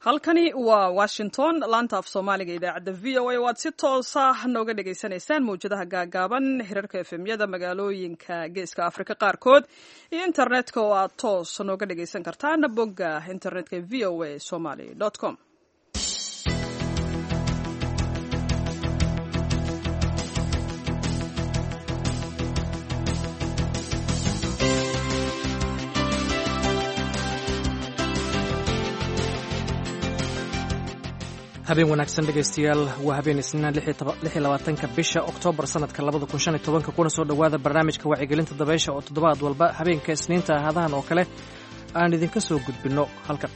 halkani waa washington laanta af soomaaliga idaacadda v o a waad si toosa nooga dhagaysanaysaan mawjadaha gaagaaban hirarka efemyada magaalooyinka geeska afrika qaarkood iyo internetka oo aad toos nooga dhagaysan kartaan bogga internetka v o a somaly com habeen wanaagsan dhegaystayaal waa habeen isniinaan labaatanka bisha oktoobar sanadka labada kun shan iyo tobanka kuna soo dhowaada barnaamijka wacyigelinta dabaysha oo toddobaad walba habeenka isniinta ahadahan oo kale aan idinka soo gudbinno halkan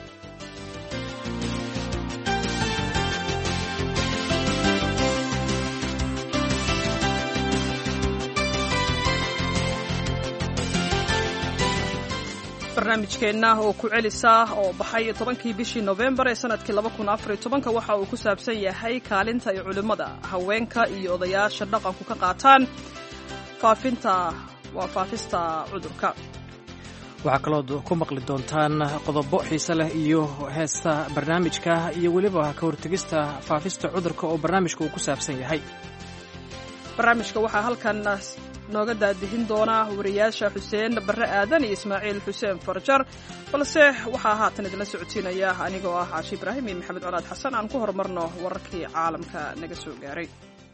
barnaamijkeenna oo ku celisa oo baxay tobankii bishii nofembar ee sanadkii laba kun afar iyo tobanka waxa uu ku saabsan yahay kaalinta ay culimmada haweenka iyo odayaasha dhaqanku ka qaataan faafinta waa faafista cudurka waxaa kalood ku maqli doontaan qodobo xiise leh iyo heesta barnaamijka iyo weliba ka hortegista faafista cudurka oo barnaamijka uu ku saabsan yahay barnaamijka waxaa halkan nooga daadihin doona wariyaasha xuseen barre aadan iyo ismaaciil xuseen farjar balse waxaa haatan idinla socodsiinaya anigoo ah caashi ibraahim iyo maxamed colaad xasan aan ku horumarno wararkii caalamka naga soo gaaray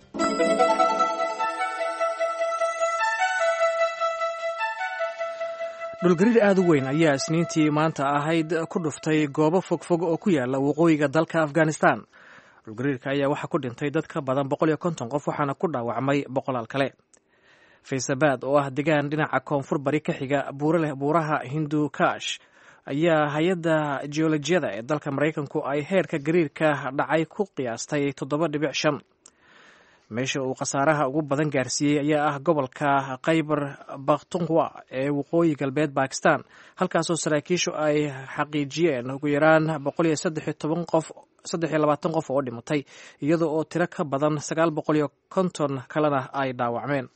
dhulgariir aad u weyn ayaa isniintii maanta ahayd ku dhuftay goobo fogfog oo ku yaala waqooyiga dalka afghanistan dhulgariirka ayaa waxaa ku dhintay dad ka badan boqol iyo konton qof waxaana ku dhaawacmay boqolaal kale faysabad oo ah degaan dhinaca koonfur bari ka xiga buuraleh buuraha hindukash ayaa hay-adda geolojiyada ee dalka maraykanku ay heerka gariirka dhacay ku qiyaastay toddoba dhibic shan meesha uu khasaaraha ugu badan gaarsiiyey ayaa ah gobolka khaybar bakhtunwa ee waqooyi galbeed bakistan halkaasoo saraakiishu ay xaqiijiyeen ugu yaraan boqol iyo saddex iyo toban qof saddex iyo labaatan qof oo dhimatay iyada oo tiro ka badan sagaal boqol iyo konton kalena ay dhaawacmeen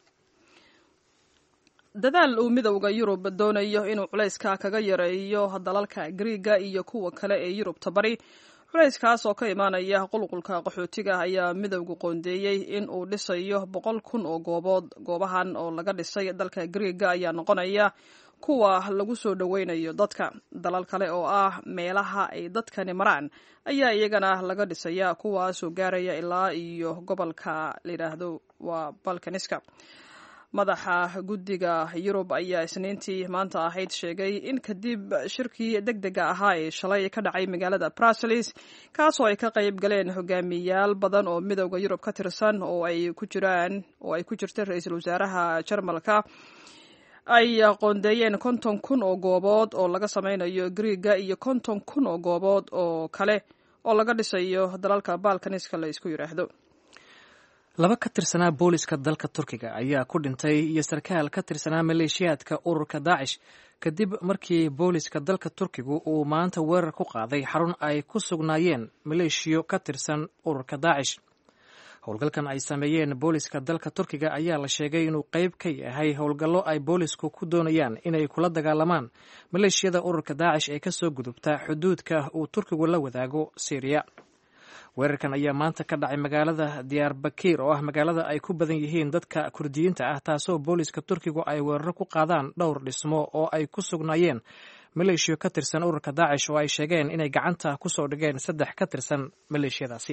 dadaal uu midowda yurub doonayo inuu culayska kaga yareeyo dalalka griiga iyo kuwa kale ee yurubta bari culayskaas oo ka imaanaya qulqulka qaxootiga ayaa midowga qoondeeyey in uu dhisayo boqol kun oo goobood goobahan oo laga dhisay dalka griiga ayaa noqonaya kuwa lagu soo dhoweynayo dadka dalal kale oo ah meelaha ay dadkani maraan ayaa iyagana laga dhisaya kuwaasoo gaaraya ilaa iyo gobolka layidhaahdo waa balkaniska madaxa guddiga yurub ayaa isniintii maanta ahayd sheegay in kadib shirkii deg dega ahaa ee shalay ka dhacay magaalada bruseles kaasoo ay ka qayb galeen hogaamiyayaal badan oo midowda yurub ka tirsan oo ay ku jiraan oo ay ku jirta ra-iisul wasaaraha jarmalka ay qoondeeyeen konton kun oo goobood oo laga sameynayo griiga iyo konton kun oo goobood oo kale oo laga dhisayo dalalka balkaniska la isku yidhaahdo laba ka tirsanaa booliska dalka turkiga ayaa ku dhintay iyo sarkaal ka tirsanaa maleeshiyaadka ururka daacish kadib markii booliska dalka turkigu uu maanta weerar ku qaaday xarun ay ku sugnaayeen maleeshiyo ka tirsan ururka daacish howlgalkan ay sameeyeen booliska dalka turkiga ayaa la sheegay inuu qayb ka yahay howlgallo ay boolisku ku doonayaan inay kula dagaalamaan maleeshiyada ururka daacish ee kasoo gudubta xuduudka uu turkigu la wadaago syriya weerarkan ayaa maanta ka dhacay magaalada diyaarbakiir oo ah magaalada ay ku badan yihiin dadka kurdiyiinta ah taasoo booliska turkigu ay weeraro ku qaadaan dhowr dhismo oo ay ku sugnaayeen maleeshiyo ka tirsan ururka daacish oo ay sheegeen inay gacanta ku soo dhigeen saddex ka tirsan maleeshiyadaasi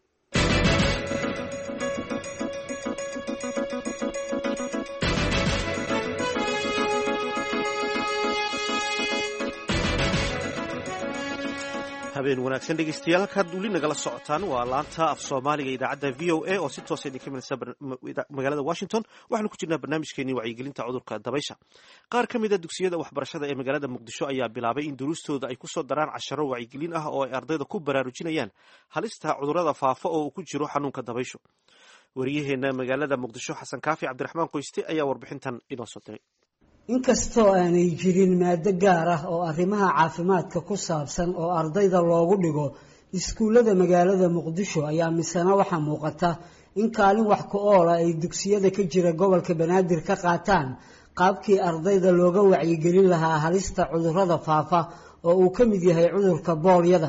habeen wanaagsan dhegeystayaal halkaad weli nagala socotaan waa laanta af soomaaliga idaacadda v o a oo si toosa idinka imanaysa magaalada washington waxaanu ku jirnaa barnaamijkeenii wacyigelinta cudurka dabaysha qaar ka mida dugsiyada waxbarashada ee magaalada muqdisho ayaa bilaabay in duruustooda ay kusoo daraan casharo wacyigelin ah oo ay ardayda ku baraarujinayaan halista cudurada faafa oo uu ku jiro xanuunka dabayshu wariyaheena magaalada muqdisho xasan kaafi cabdiraxmaan qoyste ayaa warbixintan inoo soo diray inkastoo aanay jirin maado gaar ah oo arrimaha caafimaadka ku saabsan oo ardayda loogu dhigo iskuullada magaalada muqdisho ayaa misena waxaa muuqata in kaalin wax ku oola ay dugsiyada ka jira gobolka banaadir ka qaataan qaabkii ardayda looga wacyigelin lahaa halista cudurrada faafa oo uu ka mid yahay cudurka boolyada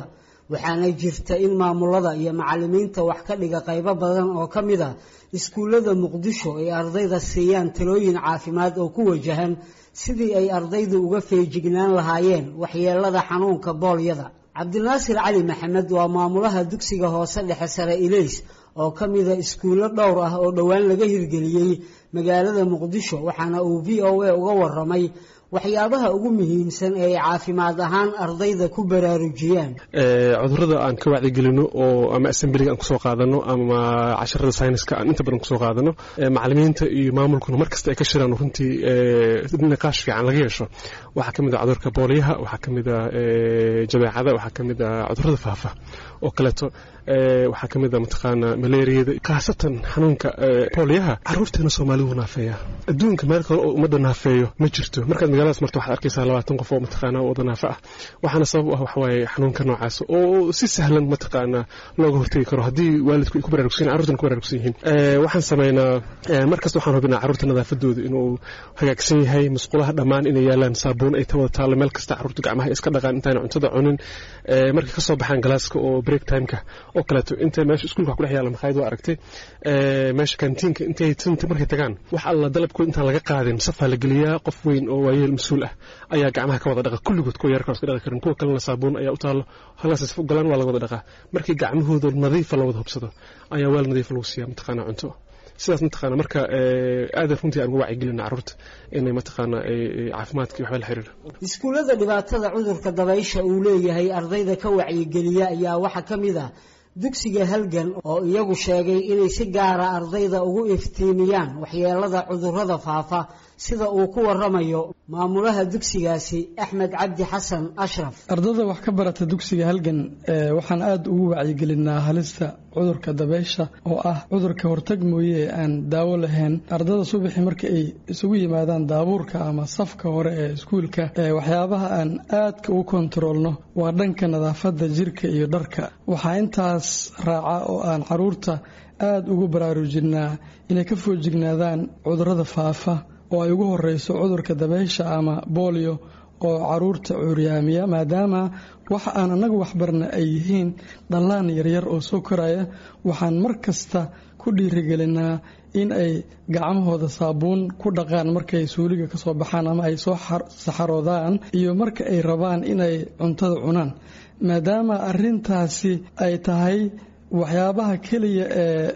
waxaana jirta in maamulada iyo macalimiinta wax ka dhiga qaybo badan oo ka mid a iskuullada muqdisho ay ardayda siiyaan talooyin caafimaad oo ku wajahan sidii ay ardaydu uga feejignaan lahaayeen waxyeelada xanuunka boolyada cabdinaasir cali maxamed waa maamulaha dugsiga hoose dhexe sare ilays oo ka mida iskuullo dhowr ah oo dhowaan laga hirgeliyey magaalada muqdisho waxaana uu v o a uga waramay waxyaabaha ugu muhiimsan ee ay caafimaad ahaan ardayda ku baraarujiyaan cudurada aan ka wacdigelino oo ama assemblyga aan kusoo qaadano ama casharada sayniska aan inta badan kusoo qaadano macalimiinta iyo maamulkuna markasta ay ka shiraan runtii niqaash fiican laga yeesho waxaa ka mid a cudurka booliyaha waxaa ka mid a jabeecada waxaa ka mid a cudurada faafa oo kaleeto waxaa ka mid a mataqaana malaariyada khaasatan xanuunka booliyaha caruurteena soomaalidu naafeeya adduunka meel kale oo ummadda naafeeyo ma jirto markaad magaaladaas marto waxaad arkaysaa labaatan qof oo mataqaana wada naafa ah waxaana sabab u ah waxawaaye xanuunka noocaas oo si sahlan mataqaana looga hortegi karo haddii waalidku ay ku baraarugsan carurtana ku baraarugsan yihiin waxaan sameynaa markasta waxaan hubinaa carruurta nadaafadooda inuu hagaagsan yahay musqulaha dhammaan inay yaalaan saabuun ay wada taallo meel kasta carruurta gacmaha iska dhaqaan intaana cuntada cunin markay ka soo baxaan galaaska oo break timeka oo kaleeto inta meesha iskuulka wax ku dhex yaalla makhaayad waa aragtay meesha kantiinka intay markay tagaan wax alla dalabkood intaan laga qaadin safaa la geliyaa qof weyn oo waayeel mas-uul ah ayaa gacmaha ka wada dhaqa kulligood kuwa yarka iska dhaqi karin kuwa kalena saabuun ayaa u taallo halkaas isfu galaan waa laga wada dhaqaa markii gacmahooda nadiifa la wada hubsado ayaa weel nadiifa lagu siiyaa mataqaana cunto sidaas mataqaana marka aadan runtii aan uga wacyigelina carruurta inay mataqaana caafimaadka waxba la xiriira iskuullada dhibaatada cudurka dabaysha uu leeyahay ardayda ka wacyigeliya ayaa waxaa ka mid ah dugsiga halgan oo iyagu sheegay inay si gaara ardayda ugu iftiimiyaan waxyeelada cudurrada faafa sida uu ku waramayo maamulaha dugsigaasi axmed cabdi xasan ashraf ardada wax ka barata dugsiga halgan waxaan aada ugu wacyigelinaa halista cudurka dabeysha oo ah cudurka hortag mooye ee aan daawo lahayn ardada subaxii marka ay isugu yimaadaan daabuurka ama safka hore ee iskuulka waxyaabaha aan aadka u kontaroolno waa dhanka nadaafadda jirka iyo dharka waxaa intaas raaca oo aan caruurta aada ugu baraarujinaa inay ka foojignaadaan cudurrada faafa oo ay ugu horeyso cudurka dabeysha ama boolio oo caruurta cuuryaamiya maadaama waxa aan annagu waxbarna ay yihiin dhallaan yaryar oo soo koraya waxaan mar kasta ku dhiirigelinaa in ay gacmahooda saabuun ku dhaqaan markay suuliga kasoo baxaan ama ay soo saxaroodaan iyo marka ay rabaan inay cuntada cunaan maadaama arintaasi ay tahay waxyaabaha keliya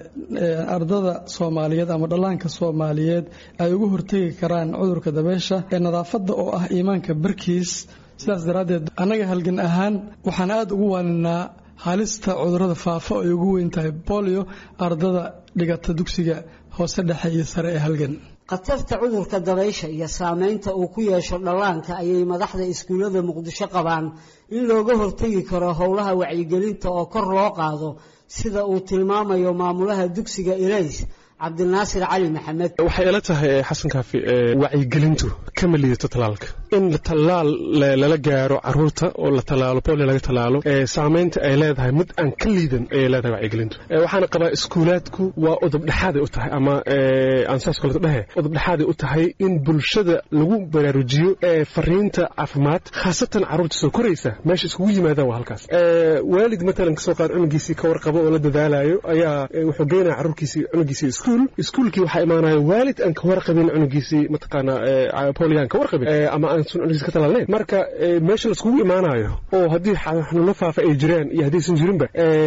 ee ardada soomaaliyeed ama dhallaanka soomaaliyeed ay uga hortegi karaan cudurka dabeysha ee nadaafadda oo ah iimaanka barkiis sidaas daraaddeed annaga halgan ahaan waxaan aada ugu waaninaa halista cudurrada faafa oo ay ugu weyn tahay bolio ardada dhigata dugsiga hoose dhexe iyo sare ee halgan khatarta cudurka dabaysha iyo saameynta uu ku yeesho dhallaanka ayay madaxda iskuullada muqdisho qabaan in looga hortegi karo howlaha wacyigelinta oo kor loo qaado sida uu tilmaamayo maamulaha dugsiga ilays cabdinaasir cali maxamed waxay ila tahay xasan kaafi wacyigelintu kama liidato talaalka in talaal lala gaaro caruurta oo la talaalo bolio laga talaalo saameynta ay leedahay mid aan ka liidan ayay leedahay wacyigelintu waxaana qabaa iskuulaadku waa udubdhexaaday u tahay ama aan saas kaleto dhehe udubdhexaaday u tahay in bulshada lagu baraarujiyo fariinta caafimaad khaasatan caruurta soo koraysa meesha iskugu yimaadaan waa halkaas waalid matalan kasoo qaad cunugiisii ka warqabo oo la dadaalayo ayaa wuxuu geynaya caruurkiisii cunugiisii iskuul iskuulkii waxaa imaanaya waalid aan ka warqabin cunugiisii mataqaana polian ka warqabin ama aan cunugiisi ka talaalnayn marka meesha laiskugu imaanayo oo haddii xanuuno faafa ay jiraan iyo haddaysan jirinba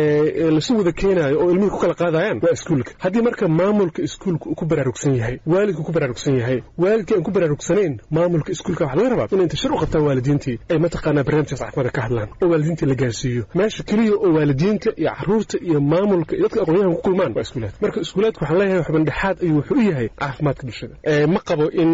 lasu wada keenaayo oo ilmihii ku kala qaadayaan waa iskuulka haddii marka maamulka iskuulka uu ku baraarugsan yahay waalidku ku baraarugsan yahay waalidkii aan ku baraarugsanayn maamulka iskuulka waxa laga rabaa inay inta shir u qabtaan waalidiintii ay mataqaanaa barnaamijkaas caafimaadka ka hadlaan oo waalidiintii la gaarsiiyo meesha keliya oo waalidiinta iyo caruurta iyo maamulka iyo dadka aqoonyahan ku kulmaan waa iskuulaad marka iskuulaadka waxaan leeyahay xubin dhexaad ayuu wuxuu u yahay caafimaadka bulshada ma qabo in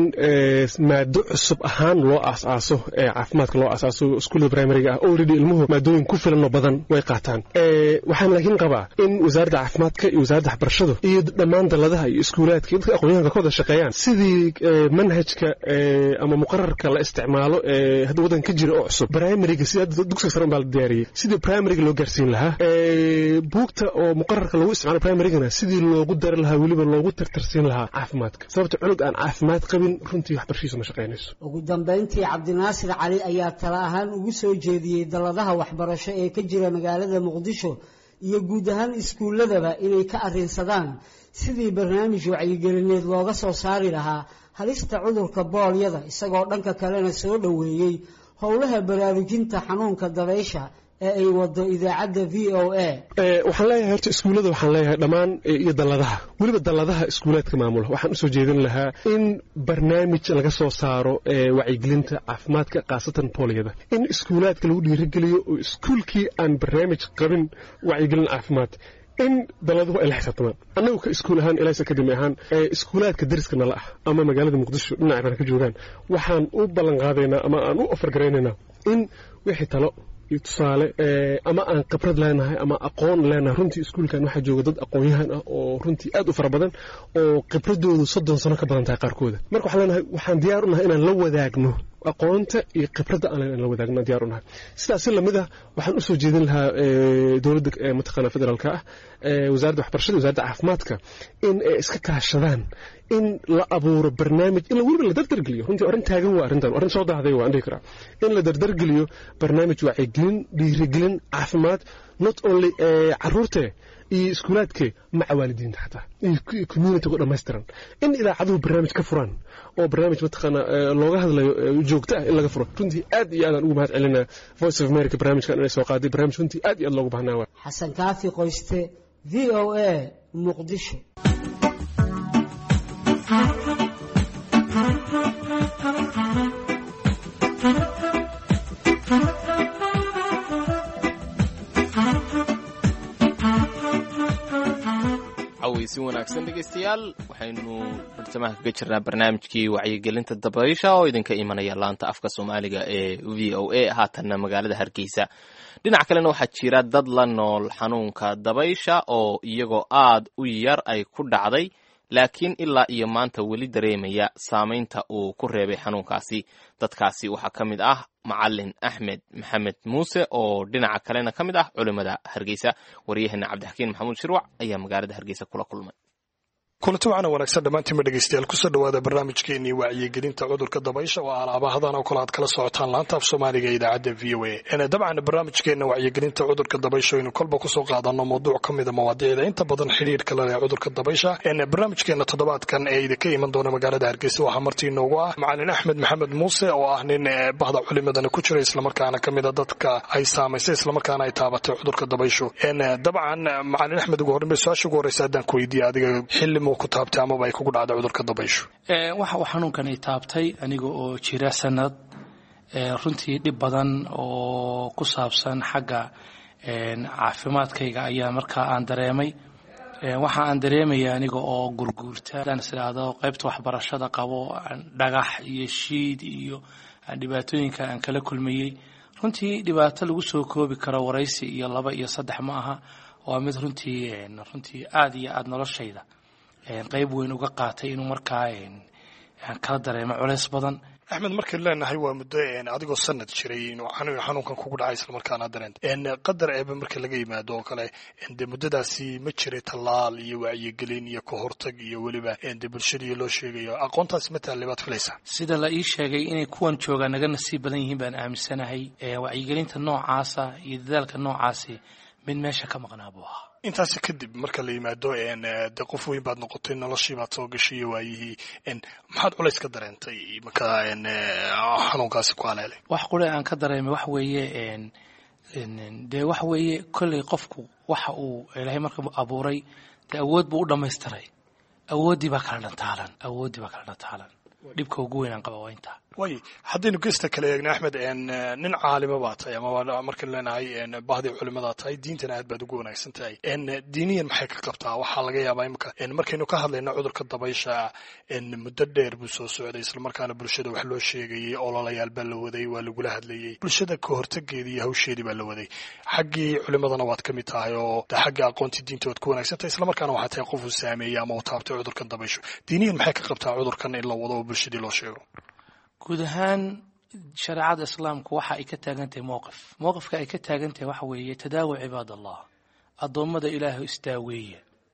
maado cusub ahaan loo aas-aaso caafimaadka loo aasaaso iskuullada primariga ah already ilmuhu maadooyin ku filan oo badan way qaataan waxaan laakiin qabaa in wasaaradda caafimaadka iyo wasaaradda waxbarashadu iyo dhammaan dalladaha iyo iskuulaadka iyo dadka aqoonyahanka ka wada shaqeeyaan sidii manhajka ama muqararka la isticmaalo ee hadda waddanka ka jira oo cusub primariga sida dugsiga sare baa la diyaariyey sidii primariga loo gaarsiin lahaa buugta oo muqararka lagu isticmaalo primarigana sidii loogu dari lahaa weliba loogu tartarsiin lahaa caafimaadka sababta cunug aan caafimaad qabin runtii waxbarashiisu ma shaqaynayso ugu dambayntii cabdinaasir cali ayaa tala ahaan ugu soo jeediyey dalladaha waxbarasho ee ka jira magaalada muqdisho iyo guud ahaan iskuulladaba inay ka arrinsadaan sidii barnaamij wacyigelineed looga soo saari lahaa halista cudurka boolyada isagoo dhanka kalena soo dhoweeyey howlaha baraarujinta xanuunka dabaysha ee ay wado idaacadda v o a waxaan leeyahay horta iskuullada waxaan leeyahay dhammaan iyo dalladaha weliba dalladaha iskuulaadka maamula waxaan usoo jeedin lahaa in barnaamij laga soo saaro wacyigelinta caafimaadka khaasatan boolyada in iskuulaadka lagu dhiirigeliyo oo iskuulkii aan barnaamij qabin wacyigelin caafimaad in dalladuhu ay la xisaabtamaan annagu ka iskuul ahaan ilays academy ahaan iskuulaadka dariska nala ah ama magaalada muqdisho dhinaca bana ka joogaan waxaan u ballan qaadaynaa ama aan u ofargaraynaynaa in wixii talo iyo tusaale ama aan khibrad leenahay ama aqoon leenahay runtii iskuulkan waxaa jooga dad aqoon-yahan ah oo runtii aad u fara badan oo khibradoodu soddon sano ka badan tahay qaarkooda marka waxaan leenahay waxaan diyaar u nahay inaan la wadaagno aqoonta iyo khibradda aan leen la wadaagno diyaar u nahay sidaas si lamid ah waxaan usoo jeedin lahaa dowladda mataqaana federaalka ah wasaaradda waxbarashada wasaaradda caafimaadka in ay iska kaashadaan in la abuuro barnaamij in weliba la dardargeliyo runtii arrin taagan waa arrintan arrin soo dahday waan dhihi karaa in la dardargeliyo barnaamij wacyigelin dhiirigelin caafimaad not only caruurte iyo iskuulaadke maca waalidiinta xataa iyo communitiga dhammaystiran in idaacaduhu barnaamij ka furaan oo barnaamij mataqaana looga hadlayo joogto ah in laga furo runtii aad iyo aadaan ugu mahad celinaa voice of america barnaamijkan inay soo qaaday barnaamij runtii aad iyo aad loogu baahnaa waa xasan kaafi qoyste v o a muqdisho si wanaagsan dhegaystayaal waxaynu bartamaha kaga jirnaa barnaamijkii wacyigelinta dabaysha oo idinka imanaya laanta afka soomaaliga ee v o a haatanna magaalada hargeysa dhinac kalena waxaa jira dad la nool xanuunka dabaysha oo iyagoo aad u yar ay ku dhacday laakiin ilaa iyo maanta weli dareemaya saamaynta uu ku reebay xanuunkaasi dadkaasi waxaa ka mid ah macalin axmed maxamed muuse oo dhinaca kalena ka mid ah culimmada hargeysa waryaheena cabdixakiin maxamuud shirwac ayaa magaalada hargeysa kula kulmay kulanti waxaana wanaagsan dhammaantiinba dhegeystayaal kusoo dhowaada barnaamijkeenii wacyigelinta cudurka dabaysha oo alaabahadan oo kale aad kala socotaan laanta af soomaaliga ee idaacadda v o a dabcan barnaamijkeena wacyigelinta cudurka dabaysha aynu kolba kusoo qaadano mawduuc ka mida mawaadiicda inta badan xidhiirka la leh cudurka dabaysha barnaamijkeena toddobaadkan ee idinka iman doona magaalada hargeysa waxaa martii inoogu ah macalin axmed maxamed muuse oo ah nin bahda culimadana ku jira islamarkaana ka mida dadka ay saamaysay islamarkaana ay taabatay cudurka dabayshu dabcan macalin axmed ugu horreyn su-aasha ugu horreysa haddaan ku weydiiya adiga xilli ku taabtay amaba ay kugu dhacday cudurka dabayshu waxa uu xanuunkani taabtay aniga oo jira sanad runtii dhib badan oo ku saabsan xagga caafimaadkayga ayaa markaa aan dareemay waxa aan dareemaya aniga oo gurguurta hadaan is idhaahdo qaybta waxbarashada qabo dhagax iyo shiid iyo dhibaatooyinka aan kala kulmayey runtii dhibaato lagu soo koobi karo waraysi iyo laba iyo saddex ma aha waa mid runtii runtii aada iyo aada noloshayda qayb weyn uga qaatay inuu markaa kala dareemo culays badan axmed markaynu leenahay waa muddo adigoo sanad jiray inuu xanuunkan kugu dhacay islamarkaana dareenta qadar eeba marka laga yimaado oo kale de muddadaasi ma jiray tallaal iyo wacyigelin iyo ka hortag iyo weliba de bulshadii loo sheegayo aqoontaasi ma taallay baad filaysaa sida la ii sheegay inay kuwan joogaa naga nasiib badan yihiin baan aaminsanahay wacyigelinta noocaasa iyo dadaalka noocaasi mid meesha ka maqnaa buu ahaa intaasi kadib marka la yimaado de qof weyn baad noqotay noloshii baad soo gashay iyo waayihii maxaad culays ka dareentay marka xanuunkaasi ku haleelay wax qule aan ka dareemay wax weeye dee waxa weeye kolley qofku waxa uu ilaahay marka abuuray dee awood buu u dhammaystiray awooddii baa kala dhantaalan awooddii baa kala dhantaalan dhibka ugu weynaan qaba waa intaa way haddaynu gesta kale eegna axmed nin caalima baa tahay ama markaynu leenahay bahdii culimadaa tahay diintana aad baad ugu wanaagsan tahay diiniyan maxay ka qabtaa waxaa laga yaabaa imika markaynu ka hadlayno cudurka dabaysha muddo dheer buu soo socday islamarkaana bulshada wax loo sheegayey ololayaal baa la waday waa lagula hadlayey bulshada ka hortageedii iyo hawsheedii baa la waday xaggii culimadana waad ka mid tahay oo de xagga aqoontii diinta waad ku wanaagsan tahay islamarkaana waxaa tahay qof uu saameeyey ama uu taabtay cudurkan dabayshu diiniyan maxay ka qabtaa cudurkan in la wado oo bulshadii loo sheego guud ahaan shareecada islaamku waxa ay ka taagan tahay mowqif mowqifka ay ka taagan tahay waxa weeye tadaawa cibaad allah addoommada ilaahay isdaaweeya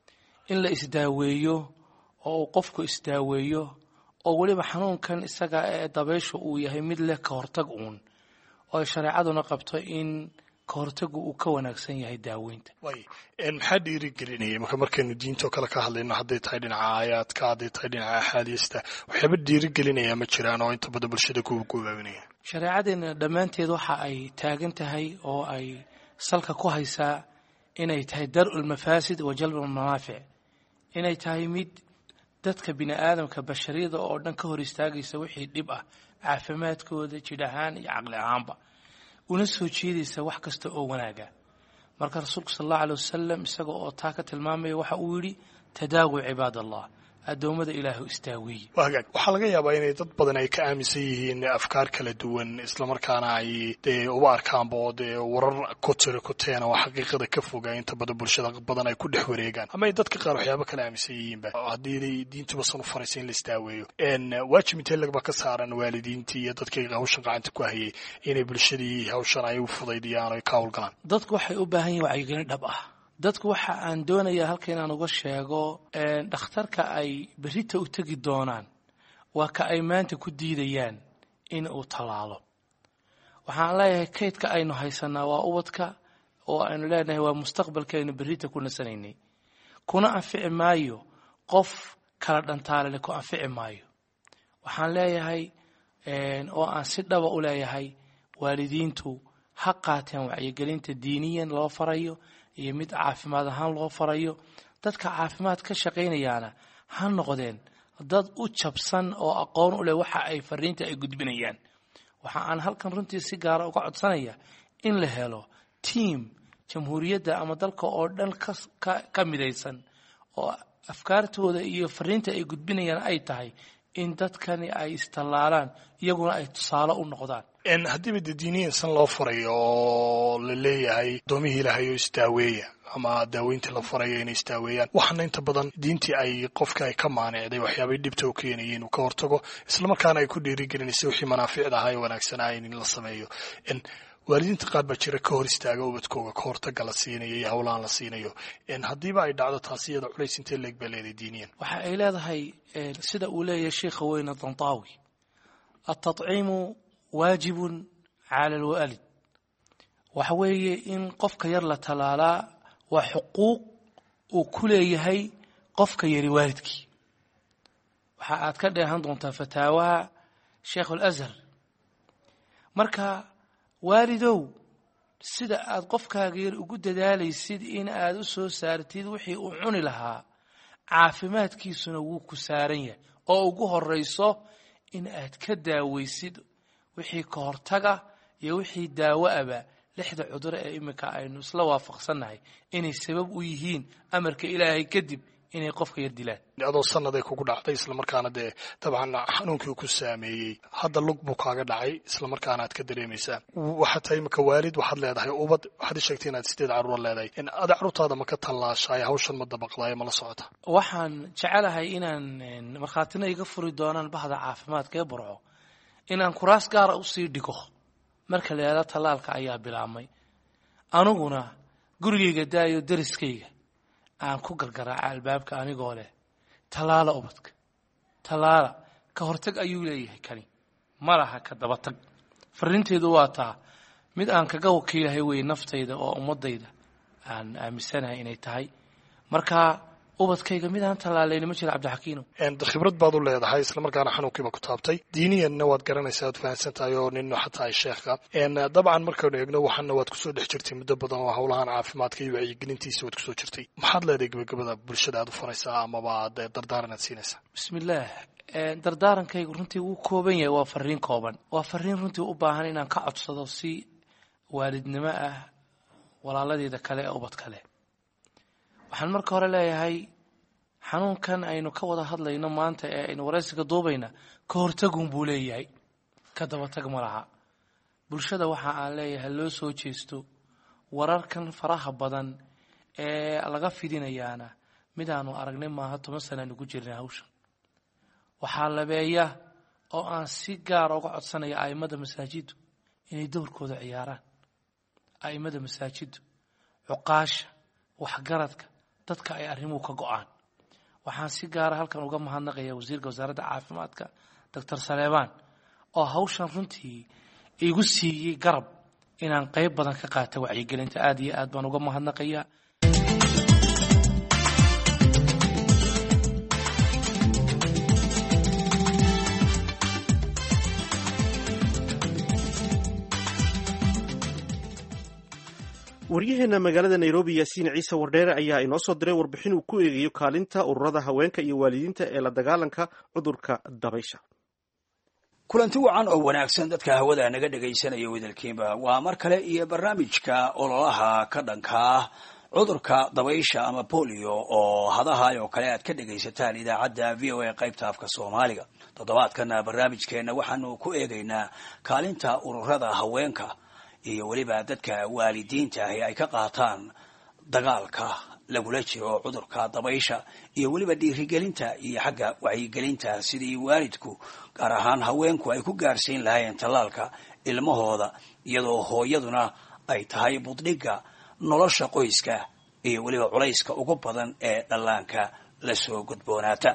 in la isdaaweeyo oo uu qofku isdaaweeyo oo weliba xanuunkan isaga ee dabayshu uu yahay mid leh ka hortag uun oo ay shareecaduna qabto in ka hortagu uu ka wanaagsan yahay daaweynta way maxaa dhiirigelinaya marka markaynu diintoo kale ka hadlayno hadday tahay dhinaca aayaadka hadday tahay dhinaca axaadiista waxyaaba dhiirigelinaya ma jiraan oo inta badan bulshada kuwa gobaabinaya shareecadeena dhammaanteed waxa ay taagan tahay oo ay salka ku haysaa inay tahay dar-u lmafaasid wa jalbu lmanaafic inay tahay mid dadka bini aadamka bashariyada oo dhan ka hor istaagaysa wixii dhib ah caafimaadkooda jidh ahaan iyo caqli ahaanba una soo jeedaysa wax kasta oo wanaaga marka rasuulku sal allahu aley wasalam isaga oo taa ka tilmaamaya waxa uu yidhi tadaawu cibaad allah addoommada ilaahu istaaweeye waa hagaag waxaa laga yaabaa inay dad badan ay ka aaminsan yihiin afkaar kala duwan islamarkaana ay dee uba arkaanba oo dee warar ku tiri ku teena oo xaqiiqada ka foga inta badan bulshada badan ay ku dhex wareegaan ama ay dadka qaar waxyaaba kala aaminsan yihiinba haddii diintuba san u faraysa in la istaaweeyo waajib intee lagba ka saaran waalidiintii iyo dadkii hawshan gacanta ku hayay inay bulshadii hawshan ay u fudaydiyaan o ay ka howlgalaan dadku waxay u baahan yihin wacyigelin dhab ah dadku waxa aan doonayaa halka inaan uga sheego dhakhtarka ay berrita u tegi doonaan waa ka ay maanta ku diidayaan in uu tallaalo waxaan leeyahay kaydka aynu haysanaa waa ubadka oo aynu leenahay waa mustaqbalka aynu berrita ku nasanaynay kuna anfici maayo qof kala dhantaalale ku anfici maayo waxaan leeyahay oo aan si dhaba u leeyahay waalidiintu ha qaateen wacyigelinta diiniyan loo farayo iyo mid caafimaad ahaan loo farayo dadka caafimaad ka shaqaynayaana ha noqdeen dad u jabsan oo aqoon u leh waxa ay fariinta ay gudbinayaan waxa aan halkan runtii si gaara uga codsanaya in la helo tiam jamhuuriyadda ama dalka oo dhan ka midaysan oo afkaartooda iyo fariinta ay gudbinayaan ay tahay in dadkani ay istallaalaan iyaguna ay tusaale u noqdaan haddiiba dee diiniyan san loo farayo oo la leeyahay doomihii ilaahay oo isdaaweeya ama daaweyntii la farayo inay isdaaweeyaan waxaana inta badan diintii ay qofka ay ka maanicday waxyaabay dhibta u keenayay inuu ka hortago islamarkaana ay ku dhiirigelinaysa wixii manaaficda ahaa ee wanaagsanaa in la sameeyo waalidiinta qaar baa jira ka hor istaaga ubadkooga ka hortaga la siinayo iyo howlaan la siinayo haddiiba ay dhacdo taasi iyada culays intee leeg baa leedahay diiniyan waxa ay leedahay sida uu leeyahay sheikha weyne dantaawi atadciimu waajibun cala alwaalid waxa weeye in qofka yar la tallaalaa waa xuquuq uu ku leeyahay qofka yari waalidkii waxa aad ka dheehan doontaa fataawaha sheikh alazhar marka waalidow sida aad qofkaaga yar ugu dadaalaysid in aad u soo saartid wixii uu cuni lahaa caafimaadkiisuna wuu ku saaran yahay oo ugu horayso in aad ka daawaysid wixii ka hortaga iyo wixii daawo aba lixda cudur ee iminka aynu isla waafaqsannahay inay sabab u yihiin amarka ilaahay kadib inay qofka yar dilaan adoo sannaday kugu dhacday islamarkaana dee dabcan xanuunkii ku saameeyey hadda lug buu kaaga dhacay islamarkaana aad ka dareemaysaa waxaad tahay imika waalid waxaad leedahay ubad waxaad i sheegtay inaad sideed carruur leedahay ada carruurtaada ma ka tallaashaay hawshan ma dabaqdaay ma la socota waxaan jecelahay inaan markhaatina iga furi doonaan bahda caafimaadka ee burco inaan kuraas gaara usii dhigo marka la yidhahdo tallaalka ayaa bilaabmay aniguna gurigayga daayo dariskayga aan ku gargaraaca albaabka anigoo leh tallaala ubadka tallaala ka hortag ayuu leeyahay kani ma laha ka dabatag fariinteedu waa taa mid aan kaga wakiilahay wey naftayda oo ummadayda aan aaminsanahay inay tahay marka ubadkayga midaan tallaalayni ma jira cabdixakiino khibrad baad u leedahay islamarkaana xanuunkiiba ku taabtay diiniyanna waad garanaysaa waad fahansan tahay oo nin xataa ay sheekha dabcan markaynu eegno waxaana waad kusoo dhex jirtay muddo badan oo howlahan caafimaadka iyo wacyigelintiisa waad kusoo jirtay maxaad leedahay gebagabada bulshada aad u faraysaa amaba aad dardaaran aad siinaysaa bismillaah dardaarankaygu runtii wuu kooban yahay waa fariin kooban waa fariin runtii u baahan inaan ka codsado si waalidnimo ah walaaladeeda kale ee ubad kale waxaan marka hore leeyahay xanuunkan aynu ka wada hadlayno maanta ee aynu waraysiga duubayna ka hortagun buu leeyahay ka dabatag ma laha bulshada waxa aan leeyahay loo soo jeesto wararkan faraha badan ee laga fidinayaana midaanu aragnay maaha toban sanaanu ku jirnay hawshan waxaa labeeya oo aan si gaara uga codsanaya a'immada masaajiddu inay dowrkooda ciyaaraan a'immada masaajiddu cuqaasha waxgaradka dadka ay arrimuhu ka go'aan waxaan si gaara halkan uga mahadnaqaya wasiirka wasaaradda caafimaadka doctor saleebaan oo hawshan runtii igu siiyey garab inaan qayb badan ka qaata wacyigelinta aad iyo aad baan uga mahadnaqaya waryaheena magaalada nairobi yaasiin ciise wardheere ayaa inoo soo diray warbixin uu ku eegayo kaalinta ururada haweenka iyo waalidiinta ee la dagaalanka cudurka dabaysha kulanti wacan oo wanaagsan dadka hawada naga dhegaysanaya wadalkiinba waa mar kale iyo barnaamijka ololaha ka dhanka ah cudurka dabaysha ama bolio oo hadahay oo kale aad ka dhegaysataan idaacadda v o a qaybta afka soomaaliga toddobaadkana barnaamijkeenna waxaanu ku eegaynaa kaalinta ururada haweenka iyo weliba dadka waalidiinta ahi ay ka qaataan dagaalka lagula jiro cudurka dabaysha iyo weliba dhiirigelinta iyo xagga wacyigelinta sidii waalidku gaar ahaan haweenku ay ku gaarsiin lahaayeen tallaalka ilmahooda iyadoo hooyaduna ay tahay buddhigga nolosha qoyska iyo weliba culayska ugu badan ee dhallaanka lasoo gudboonaata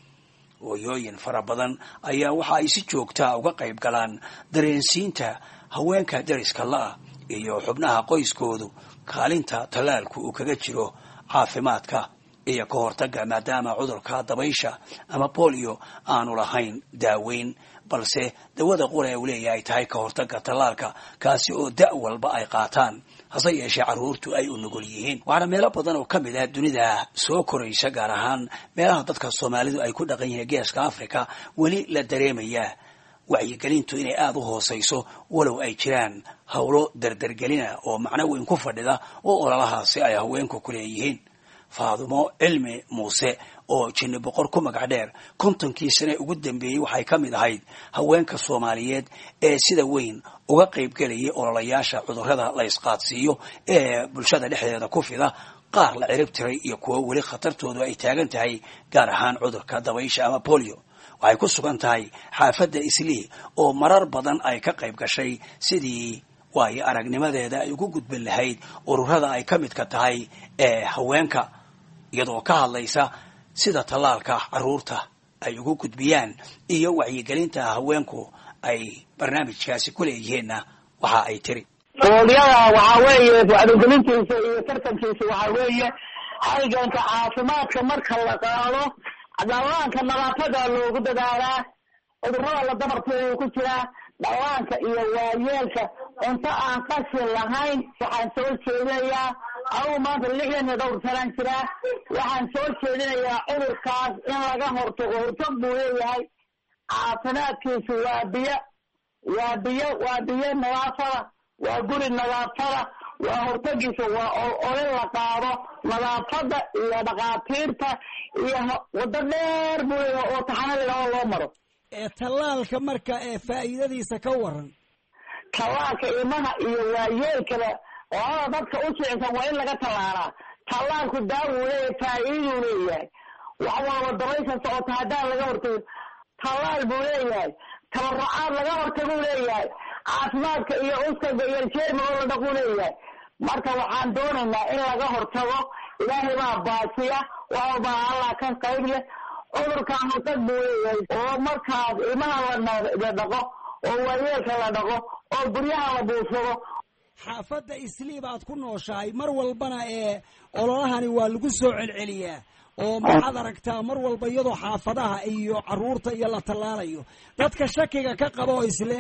hooyooyin fara badan ayaa waxa ay si joogtaa uga qayb galaan dareensiinta haweenka dariska la-ah iyo xubnaha qoyskoodu kaalinta tallaalku uu kaga jiro caafimaadka iyo ka hortagga maadaama cudurka dabaysha ama bolio aanu lahayn daaweyn balse dawada qura uu leeyahay tahay ka hortagga tallaalka kaasi oo da' walba ay qaataan hase yeeshee carruurtu ay u nugul yihiin waxaana meelo badan oo ka mid ah dunida soo koraysa gaar ahaan meelaha dadka soomaalidu ay ku dhaqan yihiin geeska africa weli la dareemayaa wacyigelintu inay aada u hoosayso walow ay jiraan howlo dardargelina oo macno weyn ku fadhida oo ololahaasi ay haweenku ku leeyihiin faadumo cilmi muuse oo jinni boqor ku magac dheer kontonkii sane ugu dambeeyey waxay ka mid ahayd haweenka soomaaliyeed ee sida weyn uga qaybgelayay ololayaasha cudurrada la ysqaadsiiyo ee bulshada dhexdeeda ku fida qaar la cirib tiray iyo kuwo weli khatartoodu ay taagan tahay gaar ahaan cudurka dabaysha ama bolio waxay ku sugan tahay xaafadda islii oo marar badan ay ka qayb gashay sidii waayo aragnimadeeda ay ugu gudbin lahayd ururada ay ka midka tahay ee haweenka iyadoo ka hadlaysa sida tallaalka carruurta ay ugu gudbiyaan iyo wacyigelinta haweenku ay barnaamijkaasi ku leeyihiinna waxa ay tiri ooliyada waxaa weeye wacyigelintiisa iyo tartankiisa waxaa weeye halganka caafimaadka marka la qaado dhallaanka nadaafada loogu dadaalaa cudurrada la dabarteedu ku jiraa dhallaanka iyo waayeelka cunto aan qashin lahayn waxaan soo jeedinayaa anugu maanta lixdan iyo dhowr sanaan jiraa waxaan soo jeedinayaa cudurkaas in laga hortago hortag buu leeyahay caafimaadkiisu waa biyo waa biyo waa biyo nadaafada waa guri nadaafada waa hortagiisa waa olin la qaado nadaafada iyo dhakhaatiirta iyo waddo dheer buu leeyahay oo taxanaliga oo loo maro tallaalka marka ee faa'iidadiisa ka waran tallaalka ilmaha iyo waayeelkaba labada dadka u jicsan waa in laga tallaalaa tallaalku daawuu leeyahay faa'iiduu leeyahay wax walba dabaysha socota haddaan laga hortago tallaal buu leeyahay tabarucaad laga hortaguu leeyahay caafimaadka iyo uskaga iyo jeermiga oo la dhaquu leeyahay marka waxaan doonaynaa in laga hortago ilaahay baa baasiya wax walbaa allah ka qayb leh cudurkan hortag buu leeyahay oo markaas ilmaha la dhaqo oo waayeelka la dhaqo oo guryaha la buursado xaafadda islii baad ku nooshahay mar walbana ee ololahani waa lagu soo celceliyaa oo maxaad aragtaa mar walba iyadoo xaafadaha iyo caruurta iyo la tallaalayo dadka shakiga ka qaba oo isle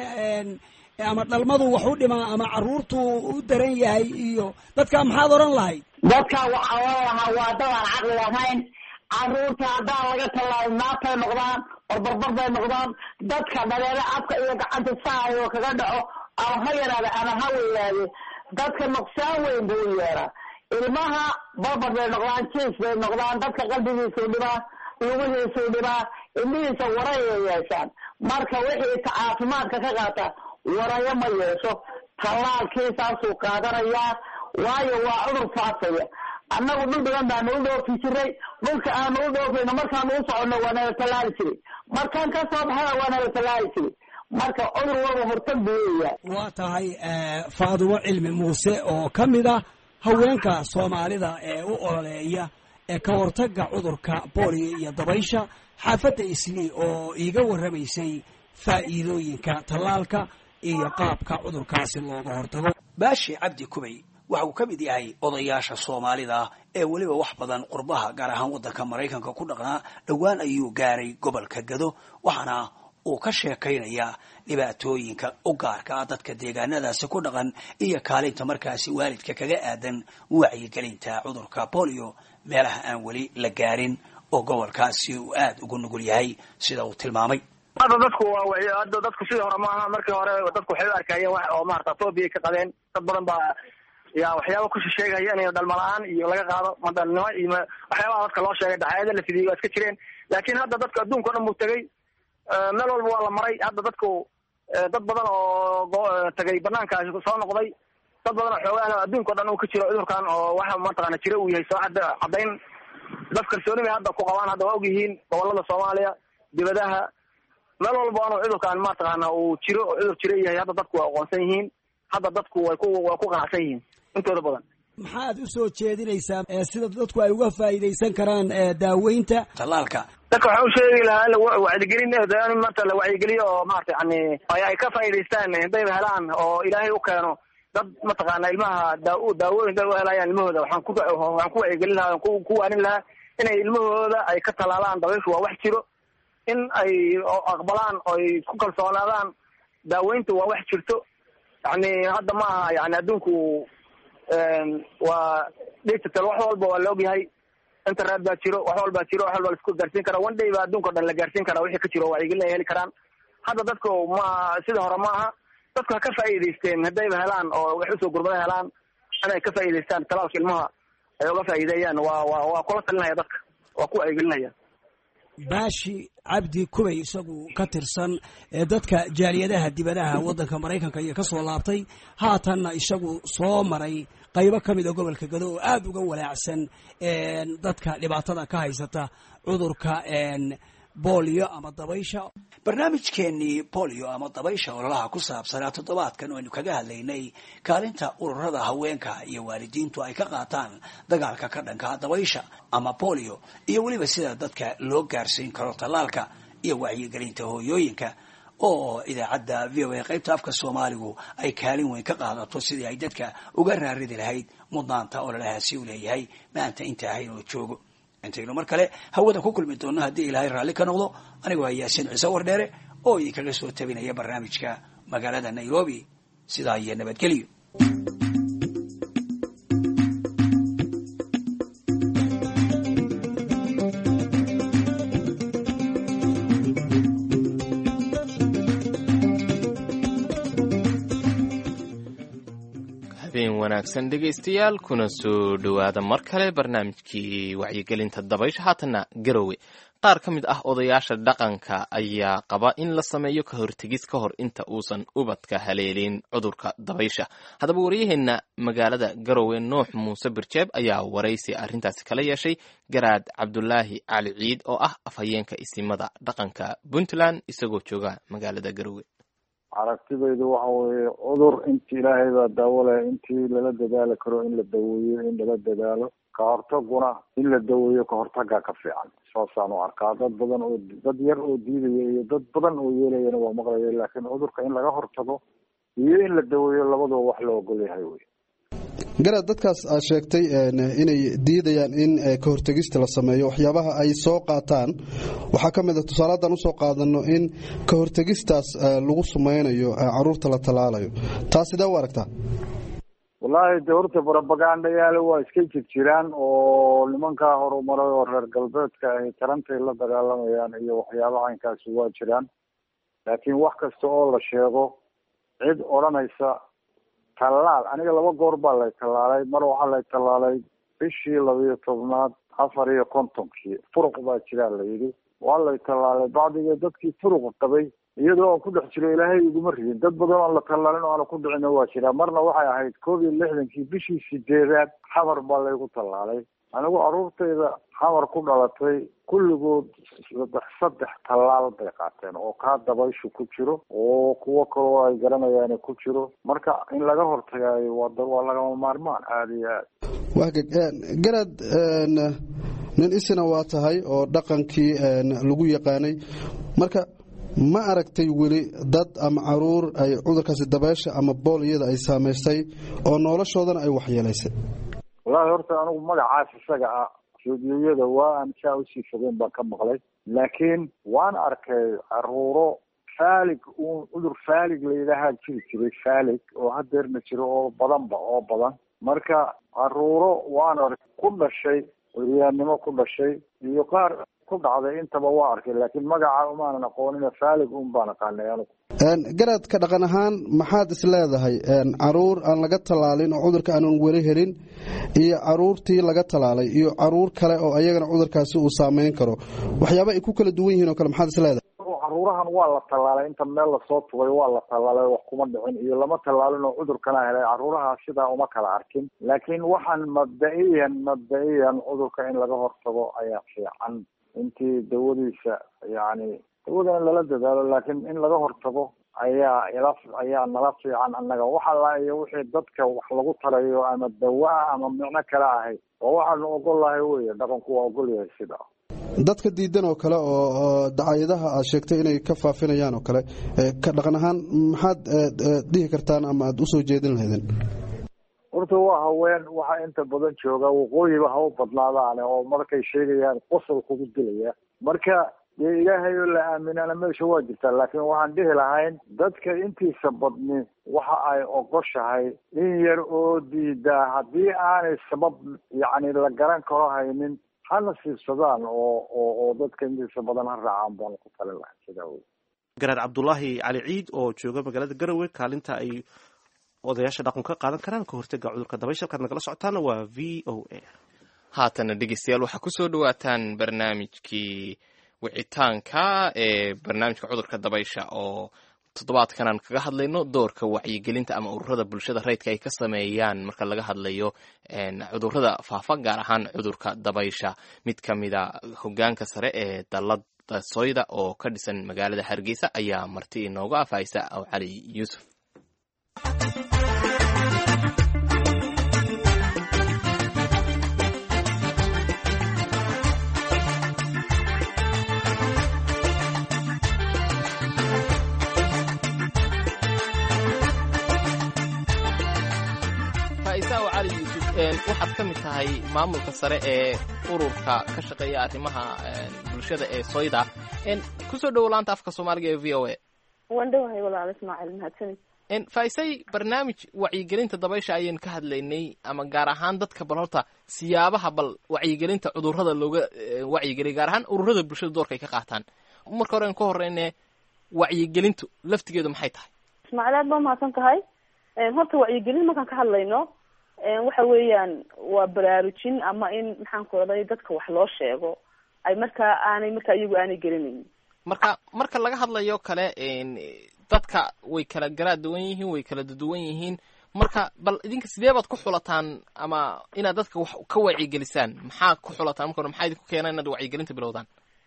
ama dhalmadu wax u dhimaa ama caruurtu u daran yahay iyo dadka maxaad odhan lahayd dadka waxaa oran lahaa waa dadaan caqli lahayn caruurta haddaan laga tallaalin naabtay noqdaan barbarbar bay noqdaan dadka dhaleelo afka iyo gacanta saayo kaga dhaco ama ha yaraade ama ha weynaade dadka nuqsaan weyn buu u yeeraa ilmaha barbar bay noqdaan jiis bay noqdaan dadka qalbigiisuu dhibaa lugihiisuu dhibaa indhihiisa warayay yeeshaan marka wixii caafimaadka ka qaata warayo ma yeesho tallaalkiisaasuu qaadanayaa waayo waa cudur faafaya annagu dhul badan baanu u dhoofi jiray dhulka aanu u dhoofayno markaanu u soconno waa nala tallaali jiray markaan ka soo baxana waa nala tallaali jiray marka cudur walba hortag buu leeyahay waa tahay faadumo cilmi muuse oo ka mid ah haweenka soomaalida ee u ololeeya ee ka hortagga cudurka booliyo iyo dabaysha xaafadda islii oo iiga warramaysay faa'iidooyinka tallaalka iyo qaabka cudurkaasi looga hortago baashi cabdi kubay waxa uu ka mid yahay odayaasha soomaalida ee weliba wax badan qurbaha gaar ahaan waddanka maraykanka ku dhaqnaa dhowaan ayuu gaaray gobolka gado waxaana uu ka sheekaynayaa dhibaatooyinka u gaarka ah dadka deegaanadaasi ku dhaqan iyo kaalinta markaasi waalidka kaga aadan wacyigelinta cudurka bolio meelaha aan weli la gaarin oo gobolkaasi uu aada ugu nugul yahay sida uu tilmaamay hadda dadku waa hadda dadku sidii hore maaha markii hore dadku waxay u arkayeen wax oo maarata phobia ka qabeen dad badan baa yaa waxyaaba kusheegaya in dhalmalaan iyo laga qaado madalnimo iyo waxyaabaha dadka loo sheegay daxayada la fidiyey waa iska jireen laakiin hadda dadka adduunka o dhan buu tegey meel walba waa la maray hadda dadku dad badan oo tagay banaankaasi soo noqday dad badan oo xoogaah adduunka o dhan uu ka jiro cudurkan oo waxa mataqaana jira uu yahay soo cadda caddayn dad kalsooni bay hadda ku qabaan hadda waa og yihiin gobolada soomaaliya dibadaha meel walba anu cudurkan mataqaana uu jiro oo cudur jira yahay hadda dadku waa aqoonsan yihiin hadda dadku way ku way ku qanacsan yihiin intooda badan maxaad u soo jeedinaysaa sida dadku ay uga faa'iidaysan karaan daaweynta tallaalka dadka waxaa u sheegi lahaa wacyigelin maanta la wacyigeliyo oo maarata yani ay ka faa'iidaystaan hadayba helaan oo ilaahay u keeno dad mataqaana ilmaha daa daawooyin day u helayaan ilmahooda waxaan ku waxaan ku wacyigelin lahaa ku ku waanin lahaa inay ilmahooda ay ka talaalaan dabayshu waa wax jiro in ay aqbalaan oo ay ku kalsoonaadaan daaweynta waa wax jirto yani hadda ma aha yani adduunku waa digital wax walba waa la ogyahay internet baa jiro wax walbaa jiro wax walba laisku gaarsiin kara one day baa adduunka o dhan la gaarsiin karaa wixii ka jiro wacyigelin ay heli karaan hadda dadku ma sidii hore ma aha dadku ha ka faa'iidaysteen haddayba helaan oo wax usoo gurmada helaan inay ka faa'iidaystaan talaalka ilmaha ay uga faa'iideeyaan waa waa waa kula talinaya dadka waa ku wacyigelinaya baashi cabdi kubay isagu ka tirsan dadka jaaliyadaha dibadaha waddanka maraykanka iyo ka soo laabtay haatanna isagu soo maray qaybo ka mid a gobolka gado oo aada uga walaacsan dadka dhibaatada ka haysata cudurka bolio ama dabaysha barnaamijkeenii bolio ama dabaysha ololaha ku saabsanaa toddobaadkan aynu kaga hadlaynay kaalinta ururada haweenka iyo waalidiintu ay ka qaataan dagaalka ka dhanka dabaysha ama bolio iyo weliba sida dadka loo gaarsiin karo tallaalka iyo wacyigelinta hooyooyinka oo idaacadda v o a qaybta afka soomaaligu ay kaalin weyn ka qaadato sidii ay dadka uga raaridi lahayd mudnaanta ololahaasi u leeyahay maanta inta ahayn oo joogo intaynu mar kale hawada ku kulmi doonno haddii ilaahay raalli ka noqdo anigoo ah yaasiin ciise wardheere oo idinkaga soo tabinaya barnaamijka magaalada nairobi sidaa iyo nabadgelyo habeen wanaagsan dhegaystayaal kuna soo dhowaada mar kale barnaamijkii wacyigelinta dabaysha haatanna garowe qaar ka mid ah odayaasha dhaqanka ayaa qaba in la sameeyo ka hortegis ka hor inta uusan ubadka haleelin cudurka dabaysha haddaba waryaheena magaalada garowe nuux muuse birjeeb ayaa waraysi arrintaasi kala yeeshay garaad cabdulaahi cali ciid oo ah afhayeenka isimada dhaqanka puntland isagoo jooga magaalada garowe aragtidaydu waxa weeye cudur inti ilaahay baa daawo leh intii lala dadaali karo in la daweeyo in lala dadaalo ka hortaguna in la daweeyo ka hortagaa ka fiican saasaan u arkaa dad badan oo dad yar oo diidaya iyo dad badan oo yeelayana waa maqlaya laakiin cudurka in laga hortago iyo in la daweeyo labaduba wax la ogol yahay wey garaad dadkaas aad sheegtay inay diidayaan in ka hortegista la sameeyo waxyaabaha ay soo qaataan waxaa ka mid a tusaale haddaan usoo qaadano in ka hortegistaas lagu sumaynayo caruurta la tallaalayo taas sidee u aragtaa wallaahi de horta propagandayaal waa iska jir jiraan oo nimankaa horumaray oo reer galbeedka ay tarantay la dagaalamayaan iyo waxyaabaha caynkaasi waa jiraan laakiin wax kasta oo la sheego cid odhanaysa tallaal aniga laba goor baa lay tallaalay mar waxaa lay tallaalay bishii labiyo tobnaad afar iyo kontonkii furuq baa jiraa la yidhi waa lay tallaalay bacdiga dadkii furuqa qabay iyadoo aan ku dhex jiro ilaahay iguma ridin dad badan aan la tallaalin oo aana ku dhicina waa jiraa marna waxay ahayd koob iyo lixdankii bishii sideedaad xamar baa laygu tallaalay anigu caruurtayda xamar ku dhalatay kulligood saddex saddex tallaal bay qaateen oo kaa dabayshu ku jiro oo kuwo kaloo ay garanayaan ku jiro marka in laga hortagaayo waa waa lagama maarmaan aada iyo aad waa garaad nin isina waa tahay oo dhaqankii lagu yaqaanay marka ma aragtay weli dad ama caruur ay cudurkaasi dabeesha ama booliyada ay saamaystay oo noloshoodana ay waxyeelaysay wallaahi horta anigu magacaas isaga ah fiidiyooyada waa aan saa usii fogeyn baan ka maqlay laakiin waan arkay caruuro faalig uun cudur faalig layidhaahaa jiri jiray faalig oo hadeerna jiro oo badanba oo badan marka caruuro waan arkay ku dhashay curyaannimo ku dhashay iyo qaar ku dhacday intaba waa arkay laakiin magaca umaanan aqoonina faalig un baan aqaanay anigu garadka dhaqan ahaan maxaad is leedahay caruur aan laga tallaalin oo cudurka aanan weli helin iyo caruurtii laga tallaalay iyo caruur kale oo ayagana cudurkaasi uu saameyn karo waxyaaba ay ku kala duwan yihiin oo kale maxaad is leedahay caruurahan waa la tallaalay inta meel lasoo tugay waa la tallaalay wax kuma dhicin iyo lama tallaalin oo cudurkana helay caruuraha sidaa uma kala arkin laakiin waxaan mabda-iyan mabda-iyan cudurka in laga hortago ayaa fiican intii dawadiisa yacni dawadana lala dadaalo laakiin in laga hortago ayaa ila ayaa nala fiican annaga waxa la iyo wixii dadka wax lagu tarayo ama dawa-a ama micno kale ahay oo waxaanu ogol lahay weye dhaqanku waa ogol yahay sidaa dadka diidan oo kale oo dacayadaha aad sheegtay inay ka faafinayaan oo kale ka dhaqan ahaan maxaad dhihi kartaan ama aada usoo jeedin lahaydeen horta waa haween waxaa inta badan jooga waqooyiba ha u badnaadaane oo markay sheegayaan qosol kugu dilaya marka dee ilaahay oo la aaminana meesha waa jirtaa laakiin waxaan dhihi lahayn dadka intiisa badni waxa ay ogoshahay in yar oo diidaa haddii aanay sabab yacni la garan karo haynin hana siibsadaan oo oo oo dadka intiisa badan ha raacaan baan ku tali lahay sidaa wey garaad cabdulaahi cali ciid oo jooga magaalada garowe kaalinta ay odayaasha dhaqan ka qaadan karaan ka hortega cudurka dabaysha halkaad nagala socotaana waa v o a haatana dhegeystayaal waxaa kusoo dhawaataan barnaamijkii wicitaanka ee barnaamijka cudurka dabaysha oo toddobaadkan aan kaga hadlayno doorka wacyigelinta ama ururada bulshada rayidka ay ka sameeyaan marka laga hadlayo cudurada faafa gaar ahaan cudurka dabaysha mid ka mida hogaanka sare ee dalada soyda oo ka dhisan magaalada hargeysa ayaa marti inooga afhaysa aw cali yuusuf cali yuusuf waxaad ka mid tahay maamulka sare ee ururka ka shaqeeya arrimaha bulshada ee soyda kusoo dhowo laanta afka soomaaliga ee v o a waan dhowahay walaal ismaaciil mahadsanid faisay barnaamij wacyigelinta dabaysha ayaynu ka hadlaynay ama gaar ahaan dadka bal horta siyaabaha bal wacyigelinta cudurrada looga wacyigeliya gaar ahaan ururada bulshada doorka ay ka qaataan marka hore an ka horeyne wacyigelintu laftigeedu maxay tahay ismaaciil aad baa mahadsan tahay horta wacyigelin markaan ka hadlayno waxa weeyaan waa baraarujin ama in maxaan ku oday dadka wax loo sheego ay markaa aanay markaa iyagu aanay gelinayn marka marka laga hadlayo kale dadka way kala garaa duwan yihiin way kala duwan yihiin marka bal idinka sidee baad ku xulataan ama inaad dadka wax ka wacyigelisaan maxaa ku xulataan marka hore maxaa idinku keena inaad wacyigelinta bilowdaan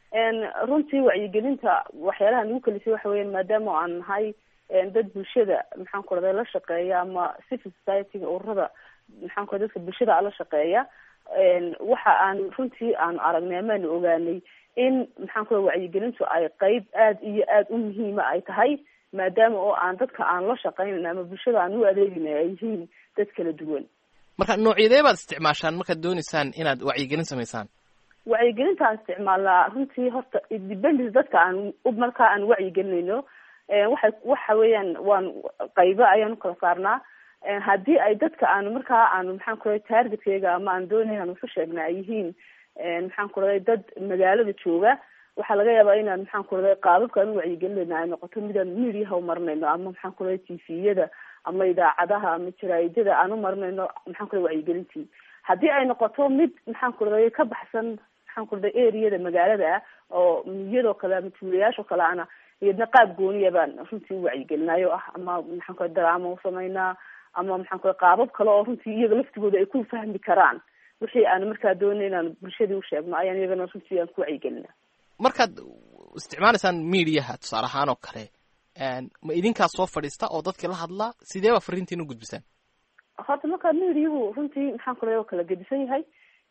runtii wacyigelinta waxyaalaha nagu kelisay waxa weeyaan maadaama aan nahay dad bulshada maxaan ku raday la shaqeeya ama civil society-ga ururada maxaan ku dadka bulshada la shaqeeya waxa aan runtii aanu aragnay amaanu ogaanay in maxaan ku wacyigelintu ay qeyb aad iyo aad u muhiima ay tahay maadaama oo aan dadka aan la shaqeynan ama bulshada aan u adeegina ay yihiin dad kala duwan marka noocyadee baad isticmaashaan markaad dooneysaan inaad wacyigelin samaysaan wacyigelinta aan isticmaalnaa runtii horta dependence dadka aan markaa aan wacyigelinayno waxay waxa weeyaan waan qaybo ayaan ukala saarnaa haddii ay dadka aanu markaa aanu maxaan ku raday targetkeyga ama aan doonay aan usu sheegna ay yihiin maxaan ku raday dad magaalada jooga waxaa laga yaabaa inaan maxaan ku raday qaababka aan u wacyigelinayna ay noqoto midaan mediaha umarinayno ama maxaan ku raday tviyada ama idaacadaha ama jaraa'idada aan umarinayno maxaan ku raday wacyigelintii haddii ay noqoto mid maxaan ku raday ka baxsan maxaan ku raday areada magaalada ah oo miyadoo kale ama tuulayaashoo kale ana iyadna qaab gooniya baan runtii u wacyigelinayo ah ama maxaan ku daraama usamaynaa ama maxaan ku qaabab kale oo runtii iyaga laftigooda ay ku fahmi karaan wixii aan markaa doonay inaan bulshadii usheegno ayaan iyagana runtii aan ku wacyigelina markaad isticmaalaysaan mediaha tusaale ahaan oo kale ma idinkaa soo fadhiista oo dadkii la hadlaa sidee baa fariintiin u gudbisaan horta markaa mediahu runtii maxaan ku oo kala gedisan yahay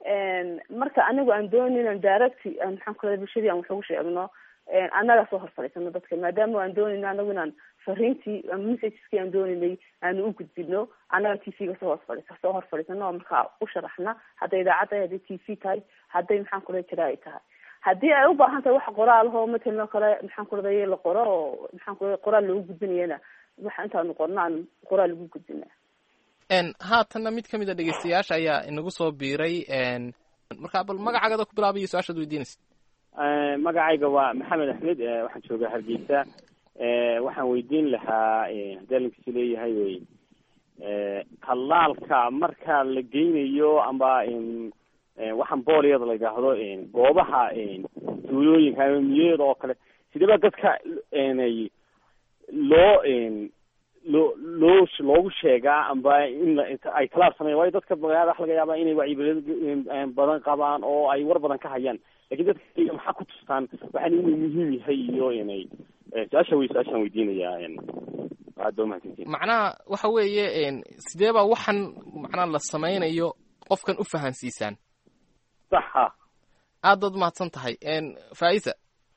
marka anigu aan doonin inaan direct maxaan ku leeyahay bulshadii aan wax ugu sheegno annaga soo hor fadhiisano dadka maadaama aan doonayno anagu inaan fariintii ama messageski aan doonaynay aanu u gudbino annaga t v-ga soo hor fadhiisa soo hor fadhiisano oo markaa u sharaxna hadday idaacad tahay hadday t v tahay hadday maxaan ku leeyahay jira ay tahay haddii ay u baahan tahay wax qoraalahoo matalan oo kale maxaan ku leedahay la qoro oo maxaan ku leeyahay qoraal loogu gudbinayana waxa intaanu qorno aan qoraal lagu gudbina haatanna mid ka mid a dhegeystayaasha ayaa inagu soo biiray markaa bal magacaaada ku bilaabayo su-aashaad weydiinaysa magacayga waa maxamed axmed waxaan joogaa hargeysa waxaan weydiin lahaa haddii alinkiisu leeyahay wey tallaalka marka la geynayo amba waxaan booliyada la yidhaahdo goobaha tuulooyinka ama miyada oo kale sideba dadka loo loo loo loogu sheegaa amba in ay talaal sameyan waayo dadka magaalada waxa laga yaabaa inay wacyigelin badan qabaan oo ay war badan ka hayaan lakin dadka maxaa ku tustaan waxaan inuu muhiim yahay iyo inay su-aasha wey su-aashaan weydiinayaa aad ba umahadsantiin macnaha waxa weeye sidee baa waxan macnaha la sameynayo qofkan u fahansiisaan saxa aad baad umahadsan tahay faisa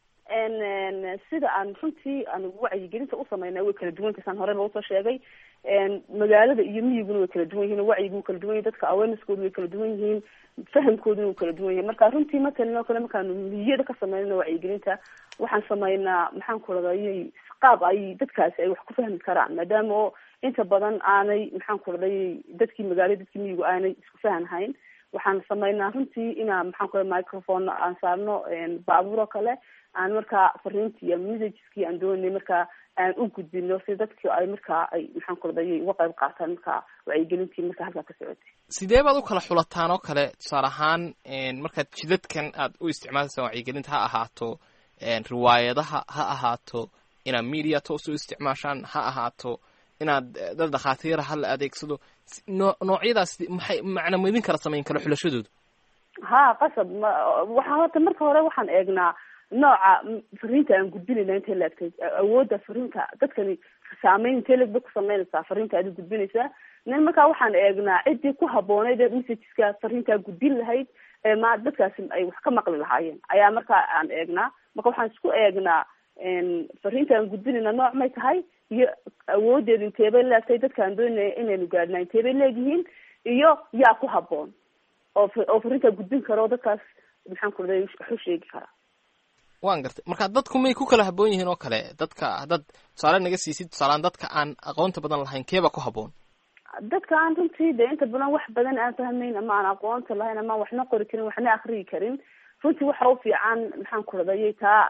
sida aan runtii aan wacyigelinta u sameynay way kala duwan kasaan hore loo soo sheegay magaalada iyo miyiguna way kala duwan yihiin wacyigu kala duwan yahin dadka awareneskoodu way kala duwan yihiin fahamkooduna wuu kala duwan yahay marka runtii matalan oo kale markaanu miyada ka sameynayno wacyigelinta waxaan sameynaa maxaan ku raday qaab ay dadkaasi ay wax ku fahmi karaan maadaama oo inta badan aanay maxaan ku raday dadkii magaalada dadkii miyigu aanay isku fahanhayn waxaan sameynaa runtii inaa maxaan ku raday microphone aan saarno baabuur oo kale aan markaa fariintii ama messageski aan doonay markaa aan u gudbino si dadki ay markaa ay maxaan ku raday uga qayb qaataan markaa wacyigelintii markaa halkaa ka socotay sidee baad u kala xulataan oo kale tusaale ahaan markaad jidadkan aad u isticmaalaysaan wacyigelinta ha ahaato riwaayadaha ha ahaato inaad media toos u isticmaashaan ha ahaato inaad dad dhakhaatiira ha la adeegsado noo noocyadaas maxay macna ma idin kala samayn kala xulashadoodu ha qasab ma waxaa horta marka hore waxaan eegnaa nooca fariinta aan gudbinayna intay laegtay awoodda fariinta dadkani saameyn intee leg bay ku sameynaysaa fariinta aad gudbinaysaa nin markaa waxaan eegnaa ciddii ku habboonayd ee messageska fariintaa gudbin lahayd ee ma dadkaasi ay wax ka maqli lahaayeen ayaa markaa aan eegnaa marka waxaan isku eegnaa fariinta aan gudbinayna nooc may tahay iyo awoodeedu inteebay leegtay dadkaan doonaya inaynu gaadhnaa inteebay leegyihiin iyo yaa ku habboon oo oo fariintaa gudbin karo dadkaas maxaan ku raday wax u sheegi karaa waan gartay marka dadku may ku kala habboon yihiin oo kale dadka haddaad tusaale naga siisid tusaalaan dadka aan aqoonta badan lahayn keeba ku habboon dadka aan runtii de inta badan wax badan aan fahmayn ama aan aqoonta lahayn ama aan waxna qori karin waxna akriyi karin runtii waxa u fiican maxaan ku radayay taa